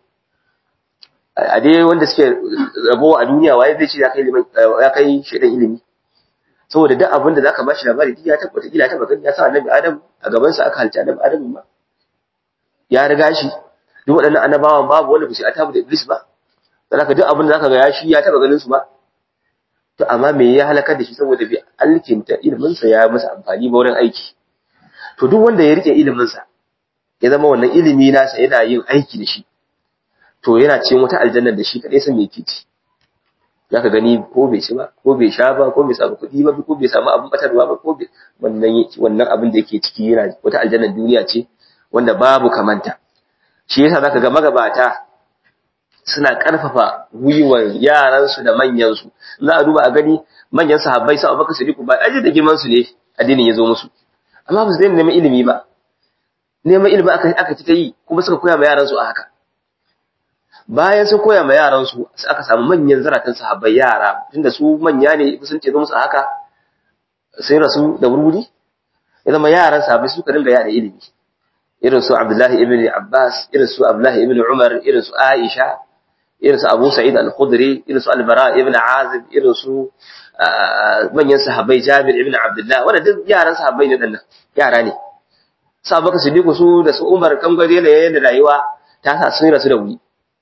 a dai wanda suke rabo a duniya waye zai ce ya kai ilimin ya kai shedan ilimi saboda duk abin da zaka bashi labari ya tabbata kila ta magana ya sa annabi Adam a gaban sa aka halta annabi Adam ma ya riga shi duk waɗannan annabawan babu wanda ba su atabu da Iblis ba saboda duk abin da zaka ga ya shi ya taba ganin su ba to amma me ya halakar da shi saboda bi alkinta ilimin sa ya masa amfani ba wurin aiki to duk wanda ya rike ilimin sa ya zama wannan ilimi nasa yana yin aiki da shi to yana cikin wata aljanna da shi kadai san me yake ci zaka gani ko bai ci ba ko bai sha ba ko bai samu kuɗi ba ko bai samu abin batarwa ba ko wannan wannan abin da yake ciki yana wata aljanna duniya ce wanda babu kamanta shi yasa zaka ga magabata suna karfafa gwiwar yaransu da manyansu za a duba a gani manyan sahabbai sa Abubakar Siddiq ba aje da girman su ne addinin ya zo musu amma ba su daina neman ilimi ba neman ilimi aka aka ci ta yi kuma suka koya ma yaransu a haka bayan sun koya ma yaransu aka samu manyan zaratan sahabbai yara tunda su manya ne sun ce zo musu a haka sai rasu da wurwuri ya zama yaran sahabbai suka dinga yada ilimi irin su Abdullahi ibn Abbas irin su Abdullahi ibn Umar irin su Aisha irin su Abu Sa'id al-Khudri irin su Al-Bara ibn Azib irin su manyan sahabbai Jabir ibn Abdullah wanda duk yaran sahabbai ne dannan yara ne sahabbai Siddiq su da su Umar kan gare da yayin rayuwa ta sa sun rasu da wuri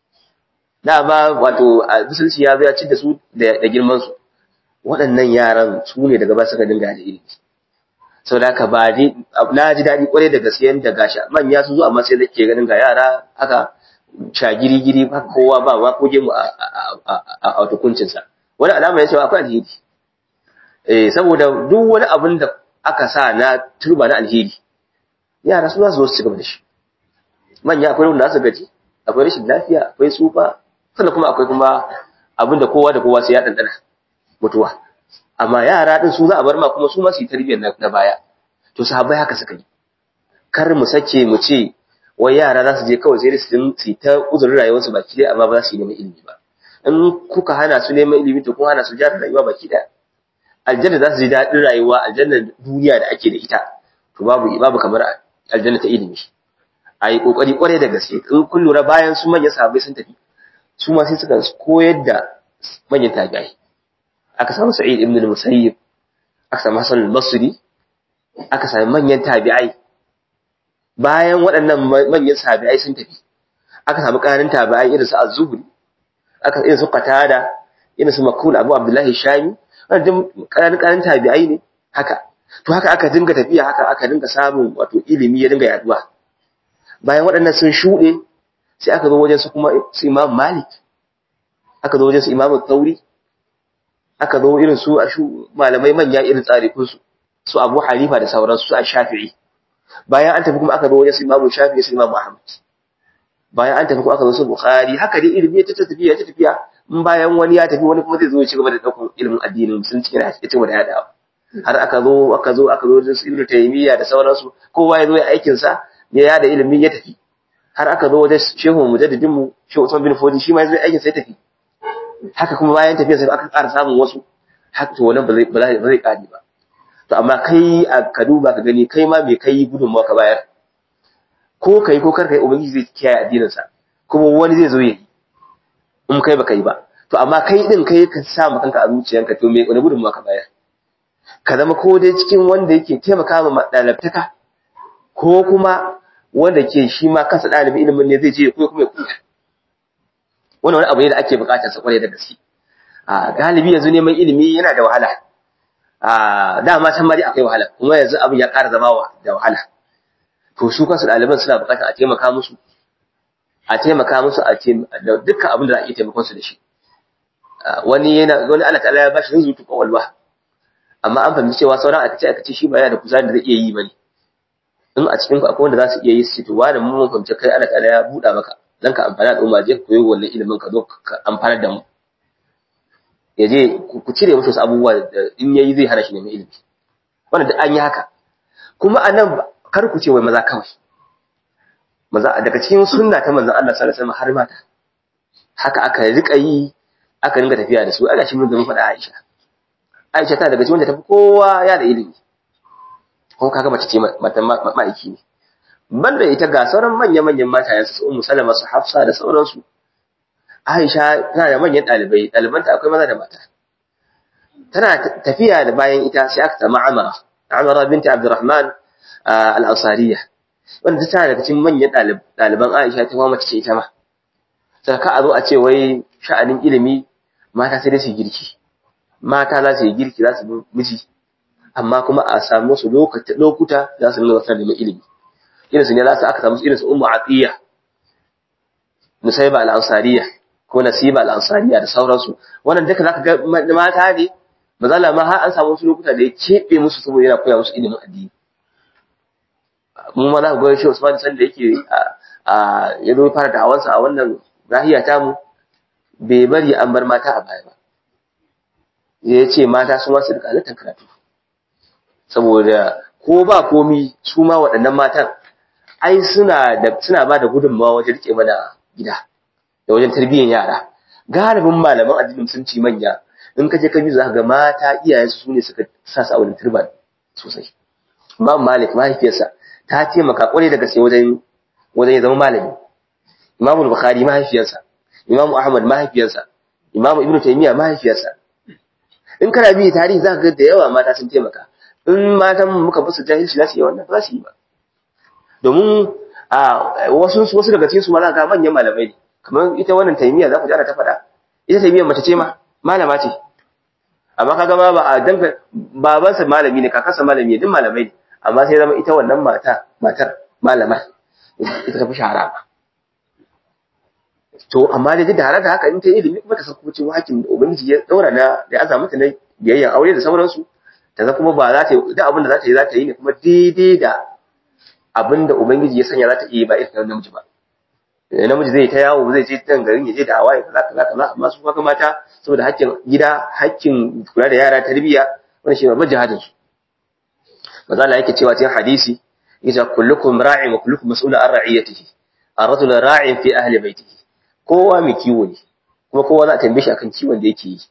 da ba wato musulci ya zo ya ci da su da girman su waɗannan yaran su ne daga ba suka dinga da ilimi sau da ba na ji daɗi kwarai da gaske da gashi manya sun zo amma sai nake ganin ga yara haka shagiri-giri haka kowa ba wa koge mu a tukuncinsa wani alama ya cewa akwai alheri eh saboda duk wani abin da aka sa na turba na alheri yara su za su zo su ci gaba da shi manya akwai wanda su gaji akwai rashin lafiya akwai tsufa sannan kuma akwai kuma abin da kowa da kowa sai ya ɗanɗana mutuwa amma yara din su za a bar ma kuma su ma su yi tarbiyyar na baya to sahabbai haka suka yi kar mu sake mu ce wai yara za su je kawai sai su su ta uzurin rayuwarsu baki dai amma ba za su yi neman ilimi ba in kuka hana su neman ilimi to kun hana su jara rayuwa baki daya aljanna za su ji daɗin rayuwa aljanna duniya da ake da ita to babu babu kamar aljanna ta ilimi a yi ƙoƙari ƙwarai da gaske in kun lura bayan su manyan sahabbai sun tafi su ma sai suka koyar da manyan tabi'ai aka samu sa'id ibn al-musayyib aka samu hasan al-basri aka samu manyan tabi'ai bayan waɗannan manyan tabi'ai sun tafi aka samu ƙarin tabi'ai irin su az-zuhri aka irin su qatada irin su makul abu abdullahi shami wannan ƙarin ƙarin tabi'ai ne haka to haka aka dinga tafiya haka aka dinga samun wato ilimi ya dinga yaduwa bayan waɗannan sun shuɗe sai aka zo wajen su kuma su imam malik aka zo wajen su imam tauri aka zo irin su a shu malamai manya irin tsarikun su su abu hanifa da sauransu su a shafi'i bayan an tafi kuma aka zo wajen su imam shafi'i su imam ahmad bayan an tafi kuma aka zo su bukhari haka dai ilimi ya ta tafiya ta tafiya in bayan wani ya tafi wani kuma zai zo ya ci gaba da ɗaukar ilimin addinin musulunci yana ya ci gaba da yadawa har aka zo aka zo aka zo wajen su ibnu taymiya da sauransu kowa ya zo ya aikin sa ya yada ilimi ya tafi har aka zo wajen shehu mujaddidin mu shehu Usman bin Fodi shi ma ya zo aikin sa ya tafi haka kuma bayan tafiya sai aka ƙara samun wasu haka to wannan ba zai ba zai ƙare ba to amma kai a ka duba ka gani kai ma me kai gudunmawa ka bayar ko kai ko kar kai ubangiji zai kiyaye addinin sa kuma wani zai zo yayi in kai baka yi ba to amma kai din kai ka sa ma kanka a zuciyanka to me wani gudunmawa ka bayar ka zama ko dai cikin wanda yake taimaka ma ɗalibtaka ko kuma wanda ke shi ma kansa ɗalibin ilimin ne zai je ko kuma ya kuya wani wani abu ne da ake buƙatar sa kwarai da gaske a galibi yanzu neman ilimi yana da wahala a dama can ma dai akwai wahala kuma yanzu abin ya ƙara zama da wahala to su kansu ɗaliban suna buƙatar a taimaka musu a taimaka musu a da dukkan abin da za a iya taimakon su da shi wani yana wani Allah ta'ala ya bashi zuzutu kwakwalwa amma an fahimci cewa sauran aka ce aka ce shi ba yana da kuzari da zai iya yi bane in a cikin akwai wanda za su iya yi su ce to wani mun fahimci kai Allah ta'ala ya buɗa maka dan ka amfana al'umma je ka koyi wannan ilimin ka zo ka amfanar da mu ya je ku cire musu wasu abubuwa da in yayi zai hana shi neman ilimi wannan duk an yi haka kuma a nan kar ku ce wai maza kawai maza daga cikin sunna ta manzon Allah sallallahu alaihi wasallam har mata haka aka rika yi aka dinga tafiya da su ana shi mun zama faɗa Aisha Aisha ta daga cikin wanda tafi kowa ya da ilimi kuma kaga mace ce matan ma'aiki ne banda ita ga sauran manya-manyan matayen su Ummu Salama su Hafsa da sauransu Aisha tana da manyan ɗalibai ɗalibanta akwai maza da mata tana tafiya da bayan ita sai aka samu Amara Amara binti Abdurrahman al-Ansariya wanda tana daga cikin manyan ɗaliban Aisha ta kuma mace ce ita ma sai ka a zo a ce wai sha'anin ilimi mata sai dai su girki mata za su yi girki za su bi miji amma kuma a samu su lokuta za su nuna wasu neman ilimi irin su ne za su aka samu irin su ummu atiya nusayba al-ansariya ko nasiba al-ansariya da sauransu wannan duka zaka ga mata ne mazala ma har an samu wasu lokuta da ya keɓe musu saboda yana koya musu ilimin addini mu ma za ku ga shi Usman san da yake a ya zo fara da'awansa a wannan nahiya ta mu bai bari an bar mata a baya ba ya ce mata su ma su rika halittar karatu saboda ko ba komi su ma waɗannan matan ai suna da suna ba da gudunmawa wajen rike mana gida da wajen tarbiyyar yara galibin malaman addinin sun ci manya in ka je ka bi za ka ga mata iyayensu su ne suka sa su a wani turban sosai Imam Malik mahaifiyarsa ta taimaka kwarai da gaske wajen wajen ya zama malami Imam Bukhari mahaifiyarsa Imam Ahmad mahaifiyarsa Imam Ibn Taymiyyah mahaifiyarsa in kana bi tarihi za ka ga da yawa mata sun taimaka in matan muka basu jahilci za su yi wannan ba su yi ba domin a wasu wasu daga cikin su ma za ka manyan malamai ne kamar ita wannan Taymiyyah za ku ji ana ta faɗa ita Taymiyyah mace ce ma malama ce amma kaga ma ba a danka babansa malami ne kakansa malami ne duk malamai ne amma sai zama ita wannan mata matar malama ita ta fi shahara to amma da da haka haka in ta ilimi kuma ta san kuma cewa hakin da ubangiji ya daura na da ya samu ta na biyayyan aure da sauransu ta san kuma ba za ta yi duk abin da za ta yi za ta yi ne kuma daidai da abin da ubangiji ya sanya za ta iya ba irin namiji ba namiji zai ta yawo zai je can garin ya je da hawaye kaza kaza kaza amma su kaga mata saboda hakkin gida hakkin kula da yara tarbiyya wannan shi babban jihadin su maza Allah yake cewa cikin hadisi yace kullukum ra'in wa kullukum mas'ulun an ra'iyatihi ar-rajulu ra'in fi ahli baitihi kowa mai kiwo ne kuma kowa za a tambaye shi akan kiwon da yake yi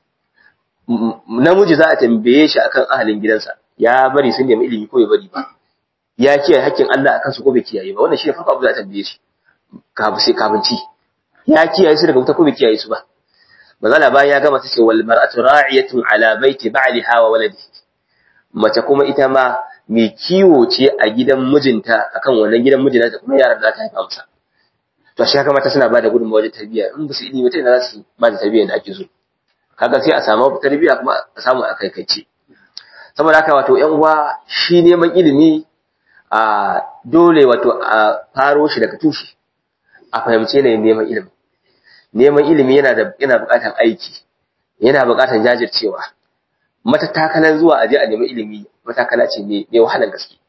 namiji za a tambaye shi akan ahalin gidansa ya bari sun nemi ilimi ko bai bari ba ya kiyaye hakkin Allah akan su ko bai kiyaye ba wannan shi ne farko abu da a tambaye shi kafin sai kafin ci ya kiyaye su daga wuta ko bai kiyaye su ba mazala bayan ya gama ta ce wal mar'atu ra'iyatun ala baiti ba'liha wa waladihi mace kuma ita ma mai kiwo ce a gidan mijinta akan wannan gidan mijinta da kuma yaran da za ta haifa masa to shi haka mata suna ba da gudunmawa wajen tarbiyya in ba su ilimi ta ina za su ba da tarbiyya da ake so kaga sai a samu tarbiyya kuma a samu a kaikaice saboda haka wato yan uwa shi neman ilimi a dole wato a faro shi daga tushe a fahimce ne neman ilimi neman ilimi yana da yana buƙatar aiki yana buƙatar jajircewa matatakalan zuwa aje a nemi ilimi matakala ce mai wahalar gaske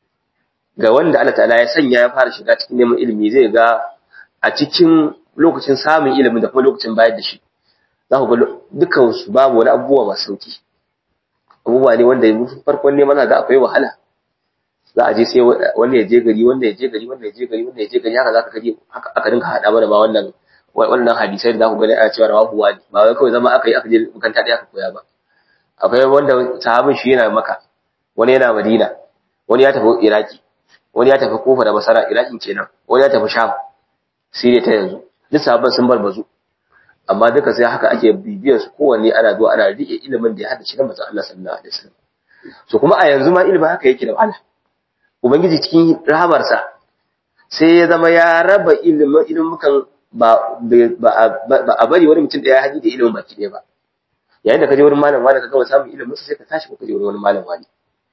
ga wanda Allah ta'ala ya sanya ya fara shiga cikin neman ilimi zai ga a cikin lokacin samun ilimin da kuma lokacin bayar da shi za ku ga dukkan su babu wani abubuwa masu sauki abubuwa ne wanda farkon neman za akwai wahala za a je sai wanda ya je gari wanda ya je gari wanda ya je gari wanda ya je gari haka zaka kaje haka aka dinka hada mana ba wannan wannan hadisai da za ku gani ana cewa rawahu wani ba wai kawai zama aka yi aka je makanta ɗaya aka koya ba akwai wanda sahabin shi yana maka wani yana madina wani ya tafi iraki wani ya tafi kofa da basara iraki kenan wani ya tafi sham siriya ta yanzu duk sahabban sun bar bazu amma duka sai haka ake bibiyar su kowanne ana zuwa ana rike ilimin da ya hada shi da manzon Allah sallallahu alaihi wasallam so kuma a yanzu ma ilimin haka yake da wahala ubangiji cikin rahamarsa sai ya zama ya raba ilimin ilimukan ba ba a bari wani mutum da ya haɗi da ilimin baki ɗaya ba yayin da ka je wurin malam wani ka gama samun ilimin sai ka tashi ka je wurin wani malam wani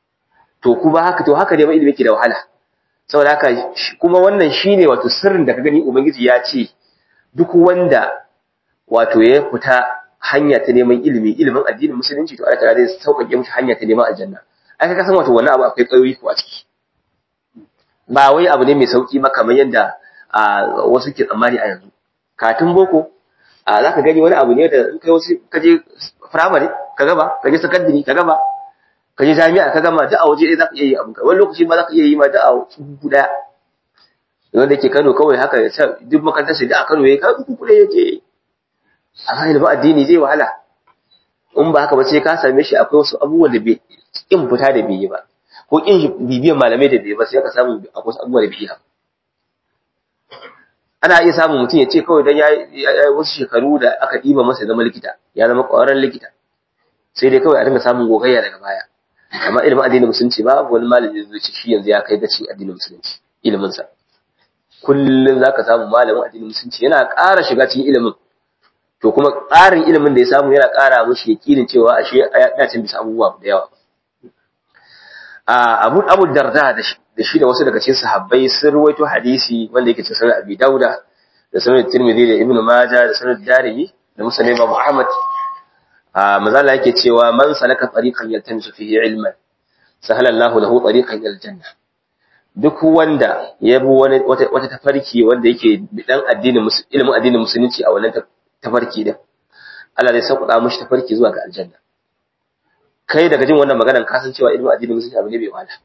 to kuma haka to haka ne ma ilimi yake da wahala saboda haka kuma wannan shine wato sirrin da ka gani ubangiji ya ce duk wanda wato ya fita hanya ta neman ilimi ilimin addinin musulunci to Allah ta'ala zai sauƙaƙe mishi hanya ta neman aljanna ai ka san wato wannan abu akwai ƙayoyi ko a ciki ba wai abu ne mai sauki ba kamar yadda wasu ke tsammani a yanzu katun boko za ka gani wani abu ne da in kai wasu ka je firamare ka gaba ka je sakandare ka gaba ka je jami'a ka gama da a waje ɗaya za ka iya yi abinka wani lokaci ma za ka iya yi ma da a tsubu ɗaya wanda yake kano kawai haka ya sa duk makarantar sai da a kano ya ka uku kuɗe yake amma ilimin addini zai wahala in ba haka ba sai ka same shi akwai wasu abubuwan da bai kin fita da bai yi ba ko kin bibiyan malamai da bai ba sai ka samu akwai wasu abubuwa da bai yi ana iya samun mutum ya ce kawai don ya yi wasu shekaru da aka ɗiba masa ya zama likita ya zama ƙwararren likita sai dai kawai a dinga samun gogayya daga baya amma ilimin addinin musulunci ba wani malami zai ce shi yanzu ya kai gaci addinin musulunci iliminsa kullum za ka samu malamin addinin musulunci yana ƙara shiga cikin ilimin to kuma ƙarin ilimin da ya samu yana ƙara mushi yakinin cewa ashe ya dace bisa abubuwa da yawa abu abu darda da shi da wasu daga cikin sahabbai sun ruwaito hadisi wanda yake cikin abi dauda da sunan tirmidhi da ibnu majah da sunan darimi da musnad imam ahmad a mazala yake cewa man salaka tariqan yaltamisu fihi ilman sahala Allahu lahu tariqan ila aljanna duk wanda ya bi wani wata, wata tafarki wanda yake dan addinin ilimin addinin musulunci a wannan tafarki din Allah zai sauƙaƙa mishi tafarki zuwa ga aljanna kai daga jin wannan maganar ka san cewa ilimin addinin musulunci abu ne bai wahala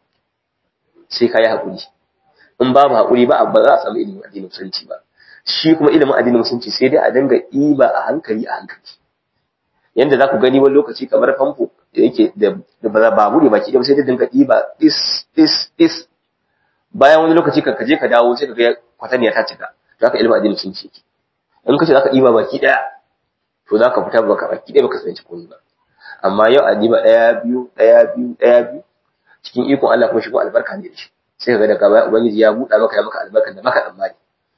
sai ka yi haƙuri in babu haƙuri ba ba za a samu ilimin addinin musulunci ba shi kuma ilimin addinin musulunci sai dai a dinga iba a hankali a hankali yanda za ku gani wani lokaci kamar famfo da yake da ba babu ne baki ɗaya sai dai dinga iba is is is bayan wani lokaci ka je ka dawo sai ka ga kwataniya ta cika to haka ilimin addinin musulunci yake in ka ce za ka iba baki ɗaya to za ka fita baka baki ɗaya baka sanci komai ba amma yau a diba ɗaya biyu ɗaya biyu ɗaya biyu cikin ikon Allah kuma shi kuma albarka ne da shi sai kaga daga baya ubangiji ya buɗa maka ya maka albarkan da maka tsammani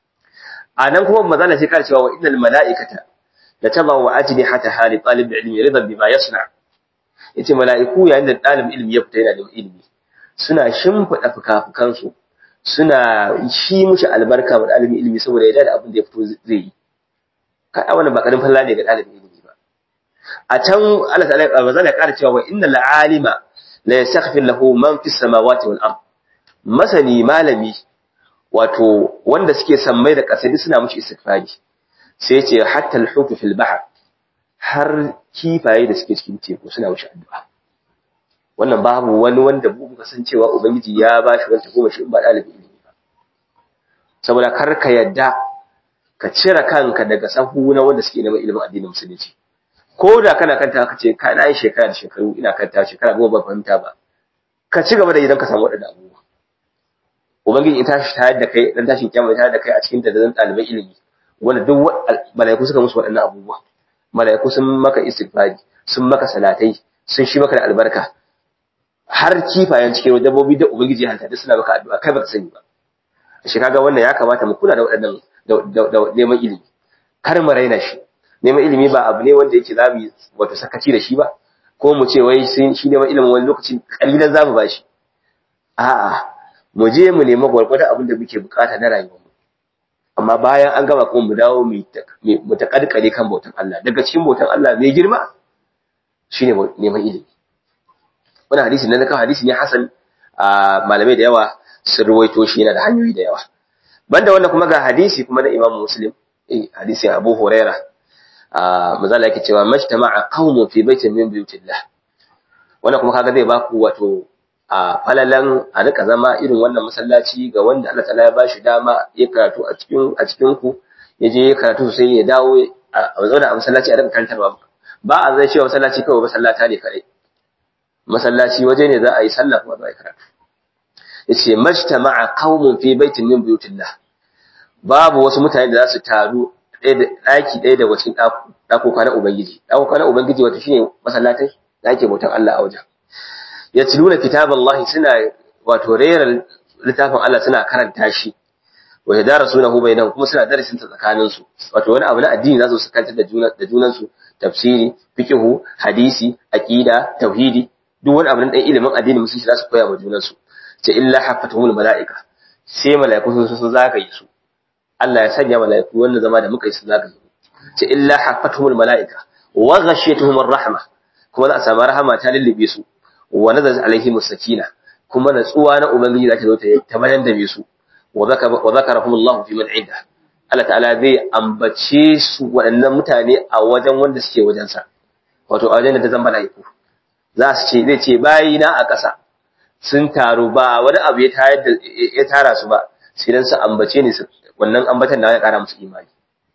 a nan kuma manzala sai kare cewa wa innal mala'ikata la tadau ajni hatta hali talib ilmi ridan bima yasna yace mala'iku yayin da talib ilmi ya fita yana da ilimi suna shimfida fukafukan su suna shi mushi albarka wa dalibin ilimi saboda ya da abin da ya fito zai yi kada wannan ba karin falla ne ga dalibin ilimi ba a can Allah ta'ala manzala ya kare cewa wa innal alima la yastaghfir lahu man fis samawati wal ard masani malami wato wanda suke sammai da ƙasa suna mushi istighfari sai ce hatta al-hutu fil bahr har kifaye da suke cikin teku suna mushi addu'a wannan babu wani wanda mu muka san cewa ubangiji ya bashi wanda goma shi ba dalibi ilimi ba saboda kar ka yadda ka cire kanka daga sahu na wanda suke neman ilimin addinin musulunci ko da kana kanta ka ce ka na yi shekara da shekaru ina kanta shekara goma ba fahimta ba ka ci gaba da idan ka samu waɗannan abubuwa ubangiji in tashi tayar da kai dan tashin kiyama tayar da kai a cikin dadazan ɗaliban ilimi wanda duk malaiku suka musu waɗannan abubuwa malaiku sun maka istighfari sun maka salatai sun shi maka da albarka har kifayen cikin dabbobi da ubangiji hanta duk suna maka addu'a kai baka sani ba shi kaga wannan ya kamata mu kula da waɗannan da neman ilimi kar mu raina shi neman ilimi ba abu ne wanda yake zamu wato sakaci da shi ba ko mu ce wai shi neman ilimin wani lokacin kalilan zamu ba shi a'a mu je mu nemi gwargwadon abin da muke bukata na rayuwarmu amma bayan an gama kuma mu dawo mu taƙalƙale kan bautan Allah daga cikin bautan Allah mai girma shine neman ilimi wannan hadisi na kan hadisi ne hasan a malamai da yawa sun ruwaito shi yana da hanyoyi da yawa banda wannan kuma ga hadisi kuma na Imam Muslim eh hadisi Abu Huraira a mazala yake cewa majtama'a qaumun fi baitin min buyutillah wannan kuma kaga zai baku wato a falalan a rika zama irin wannan masallaci ga wanda Allah ta'ala ya bashi dama ya karatu a cikin a cikin ku ya je ya karatu sai ya dawo a zauna a masallaci a rika karantarwa ba a zai cewa masallaci kawai masallata ne kadai masallaci waje ne za a yi sallah kuma za a yi karatu yace majtama'a qaumun fi baitin min buyutillah babu wasu mutane da za su taru ɗaki ɗaya daga cikin ɗakoka na ubangiji ɗakoka na ubangiji wato shine masallatai da ake bautan Allah a wajen yatluna kitaballahi suna wato rera littafin Allah suna karanta shi wa yadarasunahu bainahum kuma suna darasin ta tsakanin su wato wani abu na addini za su kanta da junan da junan su tafsiri fiqhu hadisi aqida tauhidi duk wani abu na dan ilimin addini musulunci za su koya wa junan su ce illa hafatuhumul malaika sai malaiku sun sun zagaye su Allah ya sanya malaiku wannan zama da muka yi su zagaye ce illa hafatuhumul malaika wa ghashiyatuhumur rahma kuma za a samu rahama ta lullube su wa nazalat alaihim sakina kuma natsuwa na ubangiji zata zo ta bayan da su wa zakarahum Allah fi man inda Allah ta'ala zai ambace su waɗannan mutane a wajen wanda suke wajen sa wato a wajen da ta zamba laiku za su ce zai ce bayina a ƙasa sun taru ba wani abu ya tayar da ya tara su ba sai dan su ambace ni su wannan ambatan da ya ƙara musu imani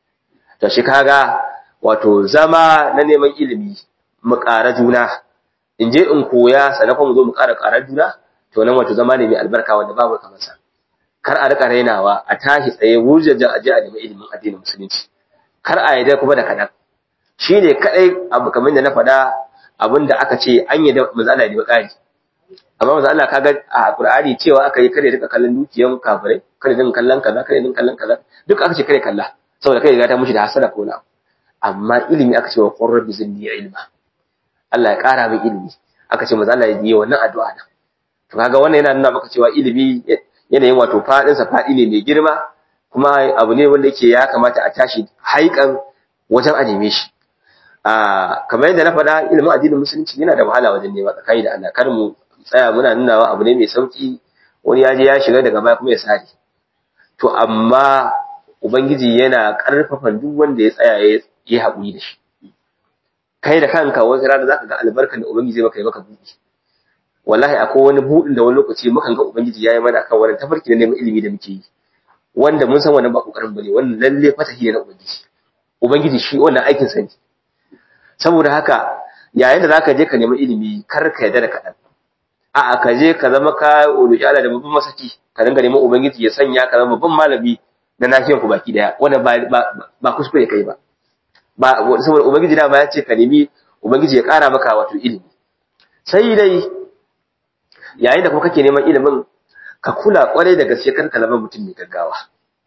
to shi kaga wato zama na neman ilimi mu ƙara juna in je in koya sannan kuma mu zo mu ƙara ƙarar juna to nan wato zama ne mai albarka wanda babu kamar sa kar a rika rainawa a tashi tsaye wurjajen aje a nemi ilimin addinin musulunci kar a yadda kuma da kaɗan shi ne kaɗai abu kamar da na faɗa abin da aka ce an yi da mazala ne ƙari amma maza Allah kaga a Qur'ani cewa aka yi kare rika kallon dukiyan kafirai kare din kallon kaza kare din kallon kaza duk aka ce kare kalla saboda kai ga ta mushi da hasada ko na amma ilimi aka ce wa qur rabbi zidni ilma Allah ya ƙara min ilimi aka ce maza Allah ya yi wannan addu'a nan to kaga wannan yana nuna maka cewa ilimi yanayin wato fadin sa fadi ne mai girma kuma abu ne wanda yake ya kamata a tashi haikan wajen a neme shi a kamar yadda na faɗa ilimin addinin musulunci yana da wahala wajen nema tsakani da Allah kar mu tsaya muna nunawa abu ne mai sauki wani ya je ya shiga daga baya kuma ya sare to amma ubangiji yana karfafa duk wanda ya tsaya ya yi haƙuri da shi kai da kanka wata rana zaka ga albarkar da ubangiji maka yi maka buɗi wallahi akwai wani buɗin da wani lokaci mukan ga ubangiji ya yi mana kan wani tafarki na neman ilimi da muke yi wanda mun san wannan ba kokarin bane wannan lalle fatahi ne na ubangiji ubangiji shi wannan aikin sa ne saboda haka yayin da zaka je ka nemi ilimi kar ka yarda da kaɗan a'a ka je ka zama ka roƙi Allah da babban masaki ka dinga neman ubangiji ya sanya ka zama babban malami na nafiyar ku baki daya wannan ba ba kuskure kai ba ba saboda ubangiji da ma ya ce ka nemi ubangiji ya ƙara maka wato ilimi sai dai yayin da kuma kake neman ilimin ka kula kwarai da gaske kar ka zama mutum mai gaggawa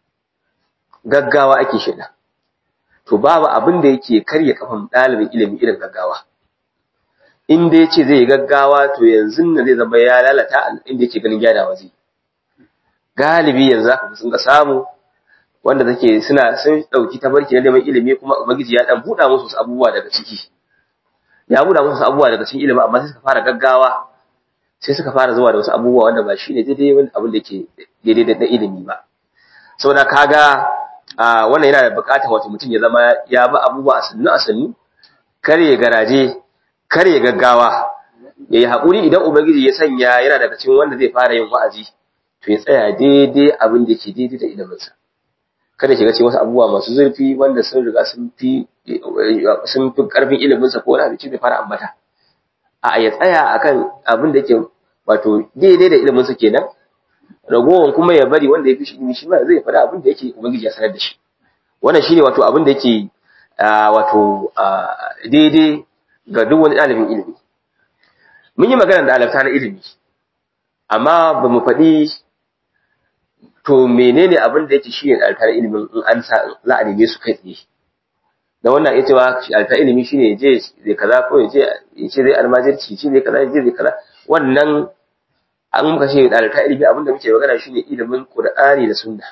gaggawa ake shida to babu abin da yake karya kafan ɗalibin ilimi irin gaggawa in dai ce zai yi gaggawa to yanzu nan zai zama ya lalata inda yake ganin gyarawa zai galibi yanzu zaka sun ga samu wanda take suna sun dauki tabarki na neman ilimi kuma ubangiji ya dan buɗa musu abubuwa daga ciki ya buɗa musu abubuwa daga cikin ilimi amma sai suka fara gaggawa sai suka fara zuwa da wasu abubuwa wanda ba shine daidai wanda abin da yake daidai da ilimi ba saboda kaga wannan yana da buƙatar wato mutum ya zama ya bi abubuwa a sannu a sannu kar ya garaje kar ya gaggawa ya yi haƙuri idan ubangiji ya sanya yana daga cikin wanda zai fara yin wa'azi to ya tsaya daidai abin da ke daidai da iliminsa kada shiga cikin wasu abubuwa masu zurfi wanda sun riga sun fi sun fi ƙarfin iliminsa ko wani abinci bai fara ambata a ya tsaya akan abin da yake wato daidai da iliminsa kenan ragowar kuma ya bari wanda ya fi shi ilimi shi ma zai faɗa abin da yake ubangiji ya sanar da shi wannan shine wato abin da yake wato daidai ga duk wani ɗalibin ilimi mun yi magana da alafta na ilimi amma ba mu faɗi to menene abin da yake shi ne alafta na ilimin in an sa za a neme su kai tsaye da wannan ya cewa alafta ilimi shine ya je zai kaza ko ya je ya ce zai almajirci shi zai kaza ya je zai kaza wannan an muka ce alafta ilimi abin da muke magana shine ilimin qur'ani da sunna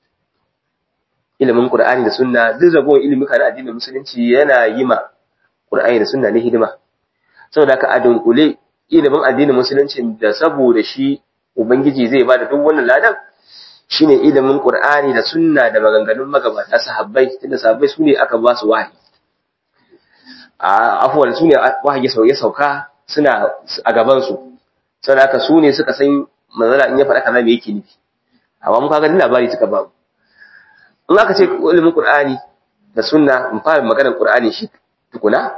ilimin qur'ani da sunna duk ragowar ilimi kana addinin musulunci yana yi ma qur'ani da sunna ne hidima saboda ka adunkule ilimin addinin musulunci da saboda shi ubangiji zai bada duk wannan ladan shine ilimin qur'ani da sunna da maganganun magabata sahabbai tunda sahabbai su ne aka ba su wahayi a afwan su ne wahayi ya sauka suna a gaban su saboda haka su ne suka san manzala in ya faɗa kaza me yake nufi amma mun kaga labari suka ba in aka ce ilimin qur'ani da sunna in fara maganar qur'ani shi tukuna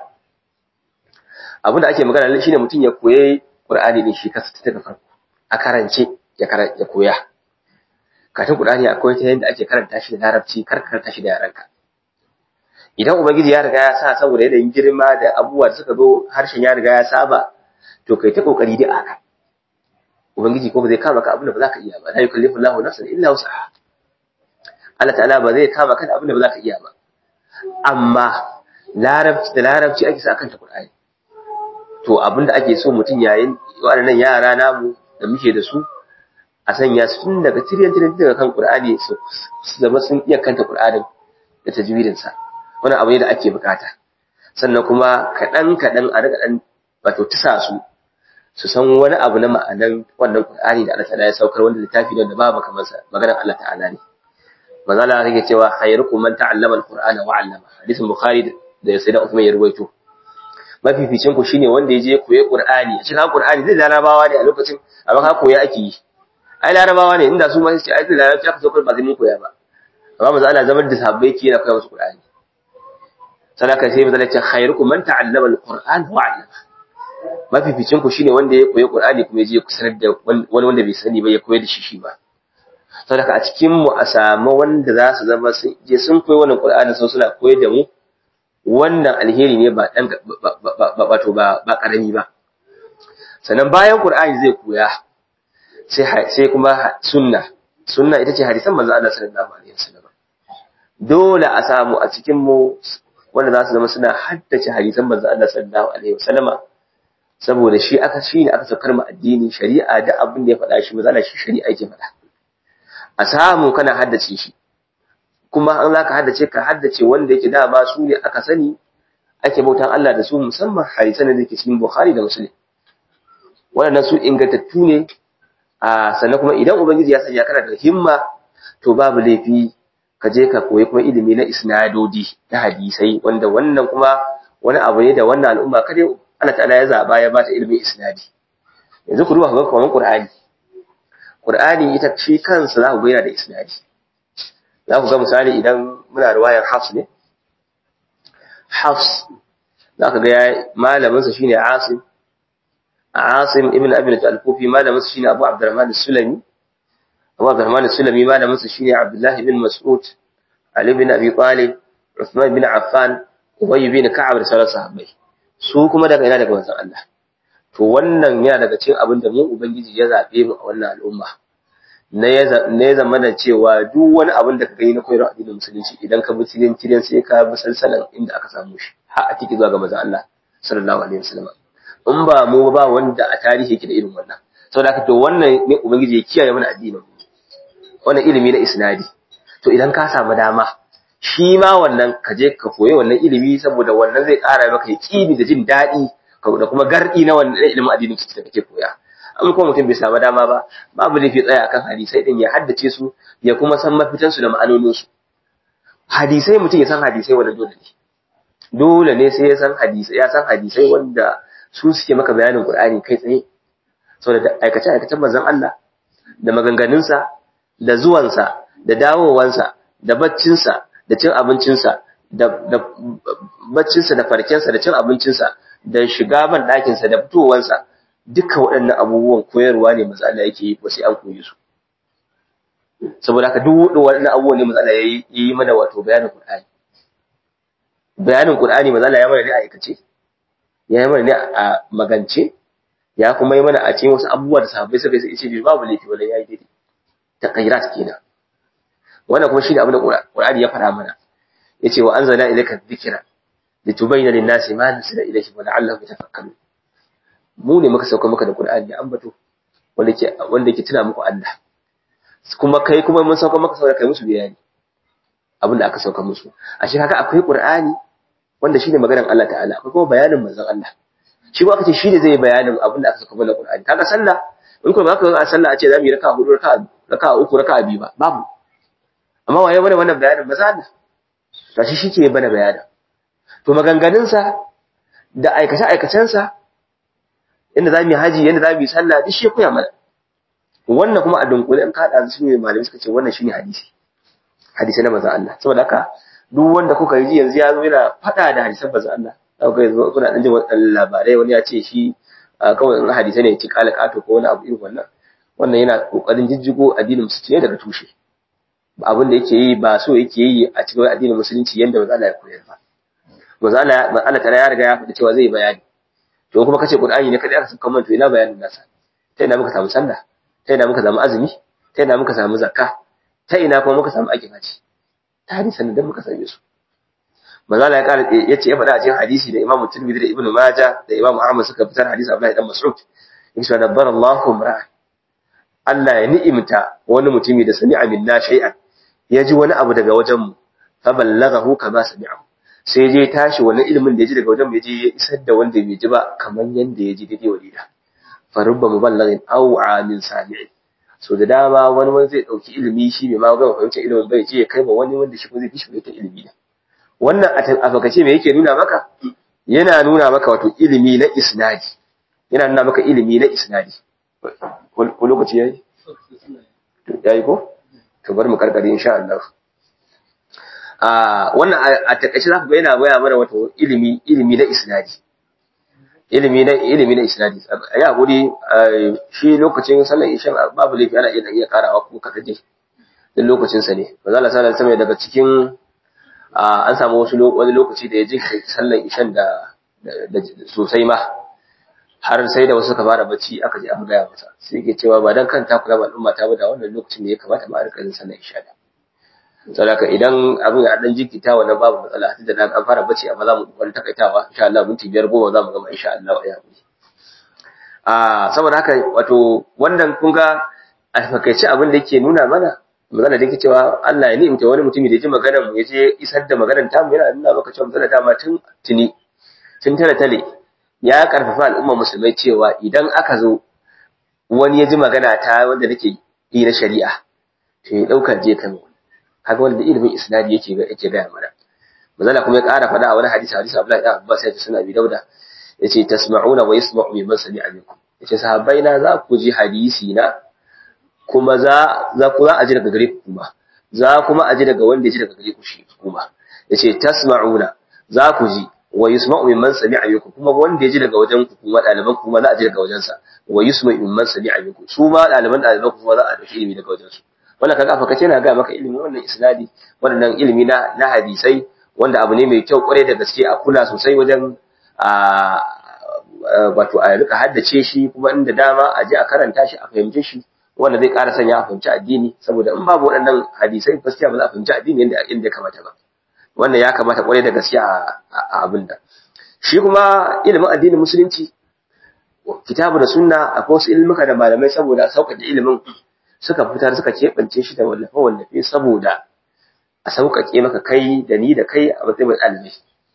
abin da ake magana shine mutum ya koyi qur'ani din shi kansa daga farko a karance ya ya koya katin qur'ani akwai ta yadda ake karanta shi da larabci kar karanta shi da yaranka idan ubangiji ya riga ya sa saboda yanayin girma da abubuwa da suka zo harshen ya riga ya saba to kai ta kokari da aka ubangiji ko ba zai kama ka abin da ba za ka iya ba la yukallifu Allahu nafsan illa wus'aha Allah ta'ala ba zai kama ka da abin da ba za ka iya ba amma larabci da larabci ake sa kanta Qur'ani to abinda ake so mutum yayin waɗannan yara namu da muke da su a sanya su tun daga tiryan tiryan daga kan Qur'ani su zama sun iya kanta Qur'anin da tajwidin sa wannan abu ne da ake bukata sannan kuma kaɗan kaɗan a daga ɗan wato tisa su su san wani abu na ma'anan wannan Qur'ani da Allah ta'ala ya saukar wanda littafi ne da babu kamar sa maganar Allah ta'ala ne manzo Allah yake cewa khayrukum man ta'allama al-Qur'ana wa 'allama hadisin Bukhari da Sayyidina Uthman ya ruwaito mafificin ku shine wanda ya je koyi Qur'ani a cikin Qur'ani zai larabawa ne a lokacin amma ka koya ake yi ai larabawa ne inda su ma sai ai larabci aka saukar ba zai mun koya ba amma manzo Allah zaman da sahabbai ke yana koya musu Qur'ani sadaka sai manzo Allah ya ce khayrukum man ta'allama al-Qur'an wa 'allama mafificin ku shine wanda ya koyi Qur'ani kuma ya je kusanar da wani wanda bai sani ba ya koyar da shi shi ba saboda a cikin mu a samu wanda za su zama sun je sun koyi wannan Qur'ani sun suna koyar da mu wannan alheri ne ba dan wato ba ba karami ba sannan bayan Qur'ani zai koya sai sai kuma sunna sunna ita ce hadisan manzo Allah sallallahu alaihi wasallam dole a samu a cikin mu wanda za su zama suna haddace hadisan manzo Allah sallallahu alaihi wasallama saboda shi aka shi ne aka saukar mu addini shari'a da abin da ya faɗa shi manzo Allah shi shari'a yake faɗa a samu kana haddace shi kuma an zaka haddace ka haddace wanda yake dama su ne aka sani ake bautan Allah da su musamman hadisan da yake cikin Bukhari da Muslim waɗannan su ingantattu ne a sannan kuma idan ubangiji ya sanya kana da himma to babu laifi ka je ka koyi kuma ilimi na isnadodi na hadisai wanda wannan kuma wani abu ne da wannan al'umma kada Allah ta'ala ya zaba ya bata ilimin isnadi yanzu ku duba ku ga kamar Qur'ani Qur'ani ita shi kansa za ku ga yana da isnadi za ku ga misali idan muna riwayar Hafs ne Hafs za ka ga malamin sa shine Asim Asim ibn Abi al-Kufi malamin sa shine Abu Abdurrahman as-Sulami Abu Abdurrahman as-Sulami malamin sa shine Abdullah ibn Mas'ud Ali ibn Abi Talib Uthman ibn Affan Ubay ibn Ka'ab da sauran sahabbai su kuma daga ina daga manzon Allah to wannan yana daga cikin abin da mu ubangiji ya zabe mu a wannan al'umma na ya zama da cewa duk wani abin da ka gani na koyarwa addinin musulunci idan ka bi cikin cikin sai ka bi salsalan inda aka samu shi har a tiki zuwa ga manzon Allah sallallahu alaihi wasallam in ba mu ba wanda a tarihi yake da irin wannan saboda haka to wannan ne ubangiji ya kiyaye mana addinin wannan ilimi na isnadi to idan ka samu dama shi ma wannan ka je ka koyi wannan ilimi saboda wannan zai ƙara maka yaƙini da jin daɗi da kuma gardi na wannan ilimin addinin ciki da kake koya an kuma mutum bai samu dama ba babu laifi tsaya akan hadisai din ya haddace su ya kuma san mafitan su da ma'anonin su hadisai mutum ya san hadisai wanda dole ne dole ne sai ya san hadisai ya san hadisai wanda su suke maka bayanin Qur'ani kai tsaye saboda aikace aikacen manzon Allah da maganganunsa da zuwansa da dawowansa da baccinsa da cin abincinsa da baccinsa da farkensa da cin abincinsa da shiga ban ɗakinsa da fitowansa duka waɗannan abubuwan koyarwa ne maza Allah yake yi sai an koyi su saboda haka duk waɗannan abubuwan ne maza Allah ya yi mana wato bayanin Qur'ani bayanin Qur'ani maza Allah ya mana ne a aikace ya yi mana ne a magance ya kuma yi mana a cikin wasu abubuwa da sahabbai suka yi ce babu laifi wala yayi daidai taqayyirat kenan wannan kuma shine abin da Qur'ani ya faɗa mana yace wa anzalna ilayka dhikra litubayyana lin-nasi ma nusila ilayhi wa la'allahum yatafakkarun mu ne muka sauka maka da Qur'ani ya ambato wanda ke wanda ke tuna muku Allah kuma kai kuma mun sauka maka saboda kai musu bayani abin da aka sauka musu a shi kaga akwai Qur'ani wanda shine maganar Allah ta'ala akwai kuma bayanin manzon Allah shi ba kace shi ne zai bayanin abin da aka sauka mana Qur'ani kaga sallah in kuma baka ga sallah a ce zamu yi raka'a hudu raka'a raka'a uku raka'a biyu ba babu amma waye mana wannan bayanin manzon Allah gashi shi ke bana bayanin to maganganunsa da aikace-aikacensa inda za mu yi haji yadda za mu yi sallah duk shi koya mana wannan kuma a dunkule in kaɗa su ne malamai suka ce wannan shine hadisi hadisi na manzon Allah saboda haka duk wanda kuka yi yanzu ya zo yana faɗa da hadisan manzon Allah za ku ga yanzu kuna ɗan jin waɗannan labarai wani ya ce shi kawai in hadisai ne ya ci ƙala ƙato ko wani abu irin wannan wannan yana ƙoƙarin jijjigo addinin musulunci ne daga tushe abin da yake yi ba so yake yi a cikin addinin musulunci yadda manzon Allah ya koyar ba manzo Allah Allah ta ya riga ya faɗi cewa zai bayani to kuma kace Qur'ani ne kada aka saka man to ina bayanin nasa ta ina muka samu sallah ta ina muka samu azumi ta ina muka samu zakka ta ina kuma muka samu aikin haji ta hadisan da muka same su manzo Allah ya kara yace ya faɗa a cikin hadisi da Imam Tirmidhi da Ibn Majah da Imam Ahmad suka fitar hadisi Abdullah dan Mas'ud yake dabbara Allahu ra'a Allah ya ni'imta wani mutumi da sami'a minna shay'an ya ji wani abu daga wajen mu fa ballaghahu kama sami'ahu sai je tashi wannan ilimin da ya ji daga wajen ya je ya isar da wanda bai ji ba kamar yanda ya ji daidai wa daida fa rubba muballighin aw amin sami'in so da dama wani wani zai dauki ilimi shi bai ma ga fahimta ilimin bai je ya kai ba wani wanda shi ko zai fi shi fahimta ilimi ne wannan a fakace me yake nuna maka yana nuna maka wato ilimi na isnadi yana nuna maka ilimi na isnadi ko lokaci yayi yayi ko to bari mu karkare insha Allah wannan a takaice za ku ga yana baya mana wato ilimi ilimi na isnadi ilimi na ilimi na isnadi ya guri shi lokacin sallar isha babu laifi ana iya iya karawa ko kada dai din lokacin sa ne manzo Allah sallallahu alaihi daga cikin an samu wasu wani lokaci da ya ji sallar ishan da sosai ma har sai da wasu suka fara bacci aka je aka gaya masa sai ke cewa ba dan kanta kula ba al'umma ta ba da wannan lokacin da ya kamata ma a rika yin sallar isha da saboda idan abin ya dan jikita wannan babu matsala tunda na an fara bacci amma za mu kokari takaitawa insha Allah minti biyar goma za mu gama insha Allah ya yi a saboda haka wato wannan kun ga a fakaice abin da yake nuna mana magana da yake cewa Allah ya ni'imta wani mutumi da ya ji maganar mu ya je isar da maganar ta mu yana nuna maka cewa magana dama tun tuni tun tale tale ya karfafa al'ummar musulmai cewa idan aka zo wani ya ji magana ta wanda nake yi na shari'a to ya dauka je kan kaga wanda da ilimin isnadi yake ga yake ga mana manzala kuma ya ƙara faɗa a wani hadisi hadisi Abdullahi ibn Abbas ya suna bi dauda yace tasma'una wa yasma'u mimman sami'a minkum yace sahabbai na za ku ji hadisi na kuma za za ku za a ji daga gare ku kuma za kuma a ji daga wanda ya ji daga gare ku shi kuma yace tasma'una za ku ji wa yusma'u mimman sami'a minkum kuma wanda ya ji daga wajen ku kuma ɗaliban kuma za a ji daga wajen sa wa yusma'u mimman sami'a minkum su ma ɗaliban ɗaliban kuma za a dauki ilimi daga wajen su wannan kaga fa kace na ga maka ilimi wannan isnadi wannan ilimi na na hadisai wanda abu ne mai kyau kwarai da gaske a kula sosai wajen a wato a rika haddace shi kuma inda dama a je a karanta shi a fahimce shi wanda zai ƙara sanya a fahimci addini saboda in babu waɗannan hadisai gaskiya ba za a fahimci addini yadda inda ya kamata ba wannan ya kamata kwarai da gaske a abin da shi kuma ilimin addinin musulunci kitabu da sunna akwai wasu ilmuka da malamai saboda sauƙaƙe ilimin suka fitar suka keɓance shi da wallafe wallafe saboda a sauƙaƙe maka kai da ni da kai a matsayin ɗalibai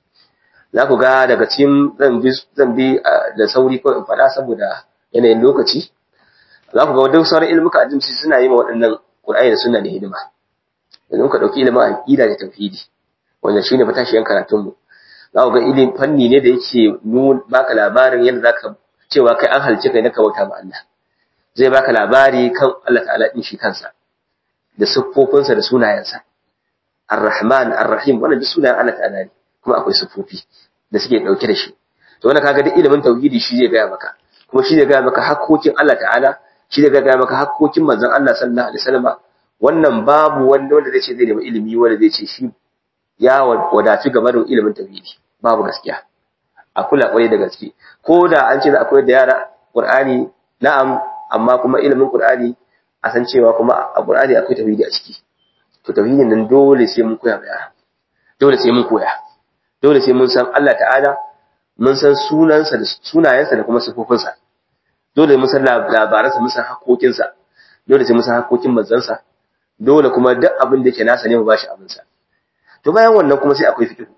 za ku ga daga cikin zan bi da sauri ko in faɗa saboda yanayin lokaci za ku ga duk sauran ilmuka ajimci suna yi ma waɗannan ƙur'ani da suna da hidima yanzu muka ɗauki ilimin aƙida da tauhidi wanda shine matashiyan karatunmu za ku ga ilimin fanni ne da yake nuna baka labarin yadda za ka cewa kai an halice kai na ka bauta ma Allah zai baka labari kan Allah ta'ala din shi kansa da siffofinsa da sunayensa Ar-Rahman Ar-Rahim wannan duk sunayen Allah ta'ala ne kuma akwai siffofi da suke dauke da shi to wannan kaga duk ilimin tauhidi shi zai gaya maka kuma shi zai gaya maka hakkokin Allah ta'ala shi zai gaya maka hakkokin manzon Allah sallallahu alaihi wasallam wannan babu wanda wanda zai ce zai nemi ilimi wanda zai ce shi ya wadafi game da ilimin tauhidi babu gaskiya a kula kwarai da gaske ko da an ce za a koyar da yara Qur'ani na'am amma kuma ilimin Qur'ani a san cewa kuma a Qur'ani akwai tauhidi a ciki to tauhidin nan dole sai mun koya yara dole sai mun koya dole sai mun san Allah ta'ala mun san sunansa da sunayensa da kuma sifofinsa dole mun san labaransa mun san hakokinsa dole sai mun san hakokin manzansa dole kuma duk abin da yake nasa ne mu bashi abinsa to bayan wannan kuma sai akwai fiqh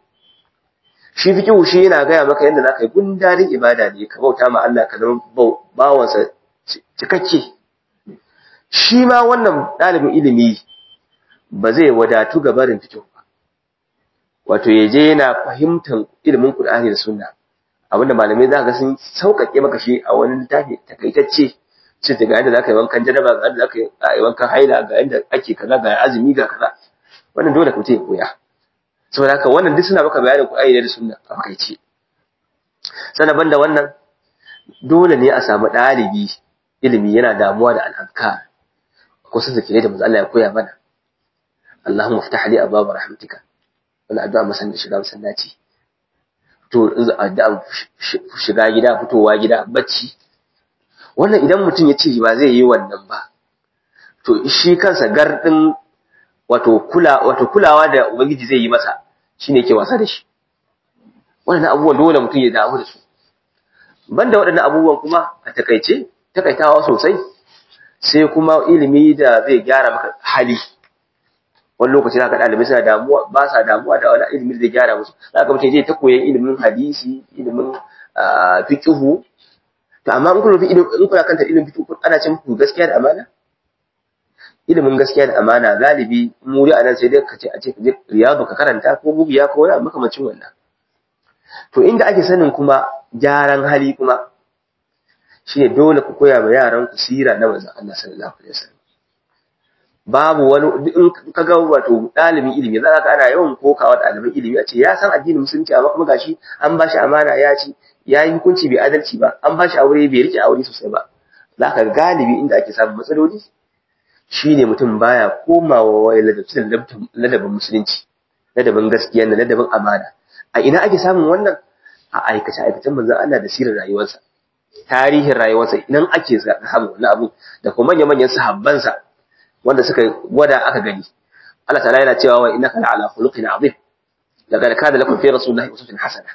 shi fiqh shi yana gaya maka yadda zaka yi gundarin ibada ne ka bauta ma Allah ka zama bawansa cikakke shi ma wannan ɗalibin ilimi ba zai wadatu ga barin fiqh ba wato ya je yana fahimtar ilimin Qur'ani da Sunna abinda malamai za ga sun sauƙaƙe maka shi a wani littafi takaitacce ce daga yadda zaka yi wankan janaba ga yadda zaka yi wankan haila ga yadda ake kaza ga azumi ga kaza wannan dole ka ya koya saboda haka wannan duk suna maka bayanin Qur'ani da Sunna a fakaice sannan banda wannan dole ne a samu ɗalibi ilimi yana damuwa da al'adkar ko sun zake da manzo Allah ya koya mana Allahumma ftah li abwaab rahmatika wala addu'a masan shiga masallaci to addu'a shiga gida fitowa gida bacci wannan idan mutum ya ce ba zai yi wannan ba to shi kansa gardin wato kula wato kulawa da ubangiji zai yi masa shine yake wasa da shi wannan abubuwan dole mutum ya damu da su banda waɗannan abubuwan kuma a takaice takaitawa sosai sai kuma ilimi da zai gyara maka hali wani lokaci zaka ɗalibai suna damuwa ba sa damuwa da wani ilimi da zai gyara musu zaka mutum zai ta koyan ilimin hadisi ilimin fiqhu to amma in kuna in kuna kanta ilimin fiqhu ana cin ku gaskiya da amana ilimin gaskiya da amana galibi mu a nan sai dai ka ce a ce ka je riyadu ka karanta ko bugiya ko wani makamacin wannan to inda ake sanin kuma gyaran hali kuma shine dole ku koya ma yaran ku sira na manzon Allah sallallahu alaihi wasallam babu wani in ka ga wato dalibin ilimi za ka ana yawan kokawa ɗalibin ilimi a ce ya san addinin musulunci amma kuma gashi an bashi amana ya ci ya yi hukunci bai adalci ba an bashi aure bai rike aure sosai ba za ka galibi inda ake samun matsaloli shine mutum baya komawa wai ladabin musulunci ladabin gaskiya da ladabin amana a ina ake samun wannan a aikace aikacen manzon Allah da sirar rayuwarsa tarihin rayuwarsa idan ake samun wannan abu da kuma manyan manyan sahabbansa wanda suka gwada aka gani Allah ta'ala yana cewa wa innaka la'ala khuluqin azim laqad kana lakum fi rasulillahi uswatun hasana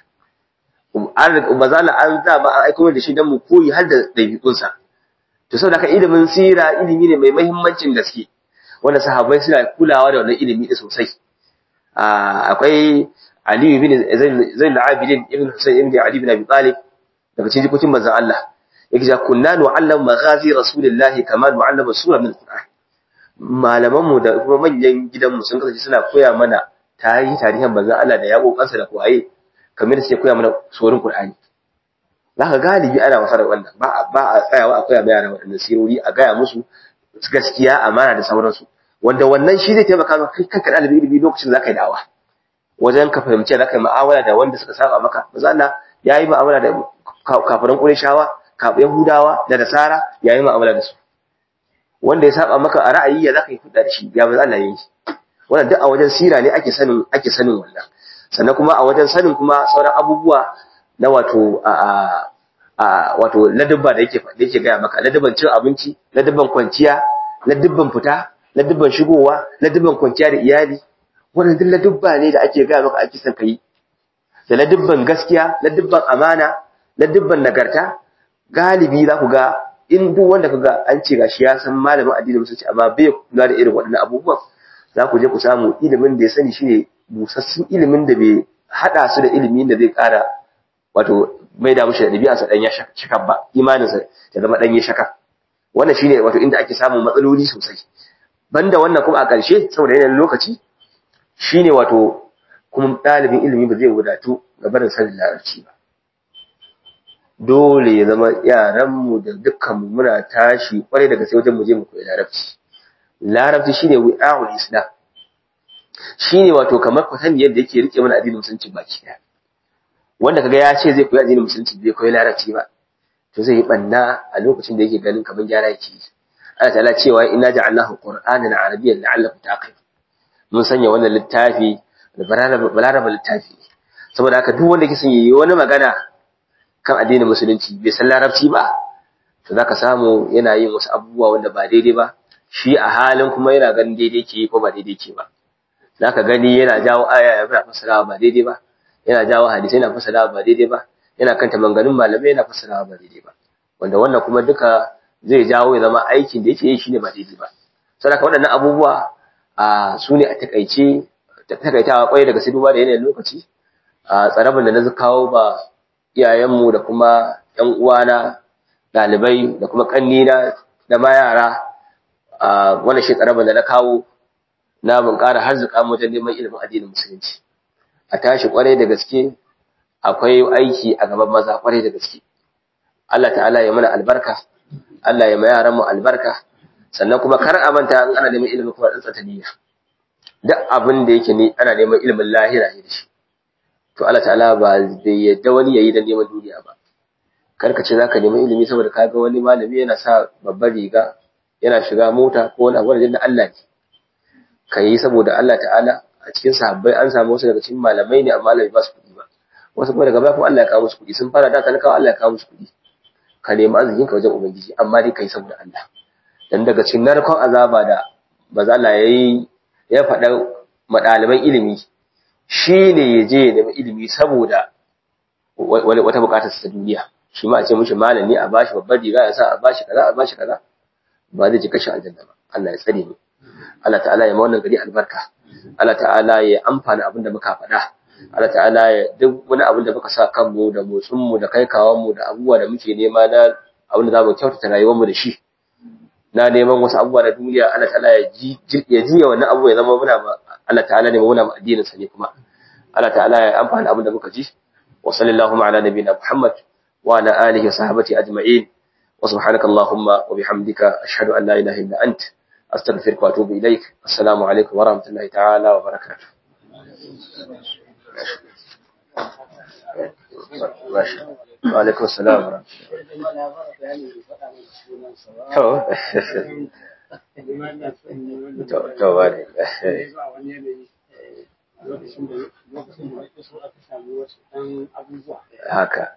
an bazala an za ba an aiko da shi dan mu koyi har da dabi'unsa to saboda ka ilimin sira ilimi ne mai muhimmancin gaske wanda sahabbai suna kulawa da wannan ilimi din sosai akwai Ali ibn Zain al-Abidin ibn Husayn ibn Ali ibn Abi Talib daga cikin jikokin manzon Allah yake cewa kunna nu'allam maghazi rasulillahi kama nu'allama sura min al-Qur'an malaman mu da kuma manyan gidan mu sun kasance suna koya mana tarihi tarihin manzon Allah da yabo kansa da koyaye kamar sai koya mana surorin Qur'ani zaka galibi ana wasa da wannan ba ba a tsayawa a koya bayanan waɗannan sirori a gaya musu gaskiya amana da sauransu wanda wannan shi zai taimaka maka kai kanka ɗalibi ilimi lokacin zaka yi da'awa wajen ka fahimci za ka yi mu'amala da wanda suka saba maka maza Allah ya yi mu'amala da kafirin Qurayshawa kafin Yahudawa da Nasara ya yi mu'amala da su wanda ya saba maka a ra'ayi ya zaka yi hudda da shi ya maza Allah ya yi wannan duk a wajen sira ne ake sanin ake sanin wannan sannan kuma a wajen sanin kuma sauran abubuwa na wato a a wato ladabba da yake da yake gaya maka ladabban cin abinci ladabban kwanciya ladabban fita ladabban shigowa ladabban kwanciya da iyali wannan duk ladubba ne da ake gaya maka ake son ka yi da ladubban gaskiya ladubban amana ladubban nagarta galibi za ku ga in duk wanda ka ga an ce gashi ya san malamin addinin musulunci amma bai kula da irin waɗannan abubuwan za ku je ku samu ilimin da ya sani shine busassun ilimin da bai haɗa su da ilimin da zai ƙara wato mai da mushi da ɗabi'arsa ɗan ya shaka ba imaninsa ya zama ɗan ya shaka wannan shine wato inda ake samun matsaloli sosai banda wannan kuma a ƙarshe saboda yanayin lokaci shine wato kuma ɗalibin ilimi ba zai wadatu ga barin sanin larabci ba dole ya zama yaranmu da dukkanmu muna tashi kwarai daga sai wajen mu je mu koyi larabci larabci shine wi'a'ul islam shine wato kamar kwatan yadda yake rike mana addinin musulunci baki daya wanda kaga ya ce zai koyi addinin musulunci bai koyi larabci ba to zai yi banna a lokacin da yake ganin kamar gyara yake yi Allah ta'ala cewa inna ja'alnahu qur'anan arabiyyan la'allakum taqilun mun sanya wannan littafi da balaraba littafi saboda haka duk wanda ke son yi wani magana kan addinin musulunci bai san larabci ba to zaka samu yana yin wasu abubuwa wanda ba daidai ba shi a halin kuma yana ganin daidai ke ko ba daidai ke ba zaka gani yana jawo aya ya fara fassarawa ba daidai ba yana jawo hadisi yana fassarawa ba daidai ba yana kanta manganin malamai yana fassarawa ba daidai ba wanda wannan kuma duka zai jawo ya zama aikin da yake yi shine ba daidai ba saboda waɗannan abubuwa a su ne a takaice takaitawa kwai daga sai duba da yanayin lokaci a tsarabin da na kawo ba iyayenmu da kuma ‘yan uwana ɗalibai da kuma ƙannina da ma yara a wannan shi tsarabin da na kawo na mun ƙara harzuka wajen neman ilimin addinin musulunci a tashi kwarai da gaske akwai aiki a gaban maza kwarai da gaske Allah ta'ala ya mana albarka Allah ya ma yaranmu albarka sannan kuma kar a manta in ana neman ilimin kuma tsantsa niyya duk abin da yake ne ana neman ilimin lahira ne da shi to Allah ta'ala ba bai yadda wani yayi da neman duniya ba kar ka ce zaka neman ilimi saboda ka ga wani malami yana sa babbar riga yana shiga mota ko wani abu da Allah ne ka yi saboda Allah ta'ala a cikin sahabbai an samu wasu daga cikin malamai ne amma Allah bai ba su kuɗi ba wasu kuma daga baya kuma Allah ya kawo musu kuɗi sun fara da talakawa Allah ya kawo musu kuɗi ka nemi arzikin ka wajen ubangiji amma dai kai saboda Allah dan daga cikin narkon azaba da maza Allah yayi ya faɗa madaliban ilimi shine ya je ya nemi ilimi saboda wata bukatar ta duniya shi ma a ce mishi malami a bashi babbar riga ya sa a bashi kaza a bashi kaza ba zai ji kashin aljanna ba Allah ya tsare mu Allah ta'ala ya ma wannan gari albarka Allah ta'ala ya amfana abin da muka faɗa Allah ta'ala ya duk wani abin da muka sa kanmu da motsin mu da kai kawon mu da abubuwa da muke nema na abin da zamu kyautata rayuwar mu da shi na neman wasu abubuwa na duniya Allah ta'ala ya ji ya ji wannan abu ya zama muna ma Allah ta'ala ne muna ma addinin sa ne kuma Allah ta'ala ya amfana abin da muka ji wa sallallahu ala nabiyina Muhammad wa ala alihi wa sahbihi ajma'in wa subhanaka allahumma wa bihamdika ashhadu an la ilaha illa anta أستغفرك وأتوب إليك السلام عليكم ورحمة الله تعالى وبركاته وعليكم السلام ورحمة الله to haka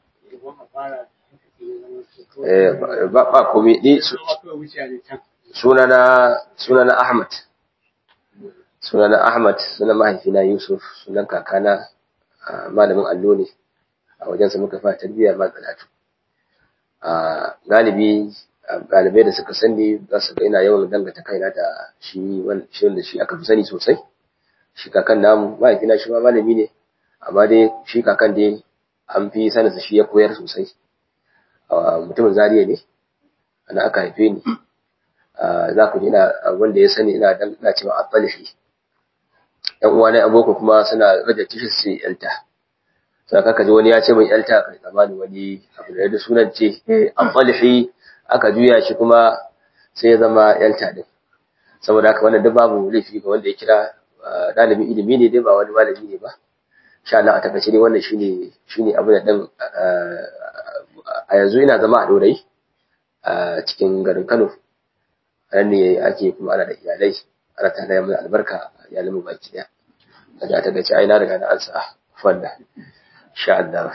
ba ba komai ni sunana sunana Ahmad sunana Ahmad sunan mahaifina Yusuf sunan kakana malamin allo ne a wajensa muka fara tarbiyyar ma karatu a galibi ɗalibai da suka sani za su ga ina yawan dangata kaina da shi wanda shi aka fi sani sosai shi kakan namu mahaifina shi ma malami ne amma dai shi kakan dai an fi saninsa shi ya koyar sosai mutumin zariya ne ana aka haife ni za ku ji ina wanda ya sani ina dan ina cewa afalihi yan uwa na aboko kuma suna rage tishi su yalta sai kaka ji wani ya ce mai yalta kai tsamani wani abu da sunan ce afalihi aka juya shi kuma sai ya zama yalta din saboda haka wannan duk babu laifi ga wanda ya kira dalibin ilimi ne dai ba wani malami ne ba sha Allah a takaice dai wannan shine shine abu da dan a yanzu ina zama a Dorai a cikin garin Kano nan ne ake kuma ana da iyalai ana tare da mu albarka iyalin mu baki daya daga ta gaci ai na riga na ansa fanda insha Allah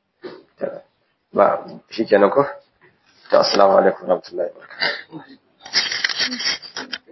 ba shikenan ko to assalamu alaikum warahmatullahi wabarakatuh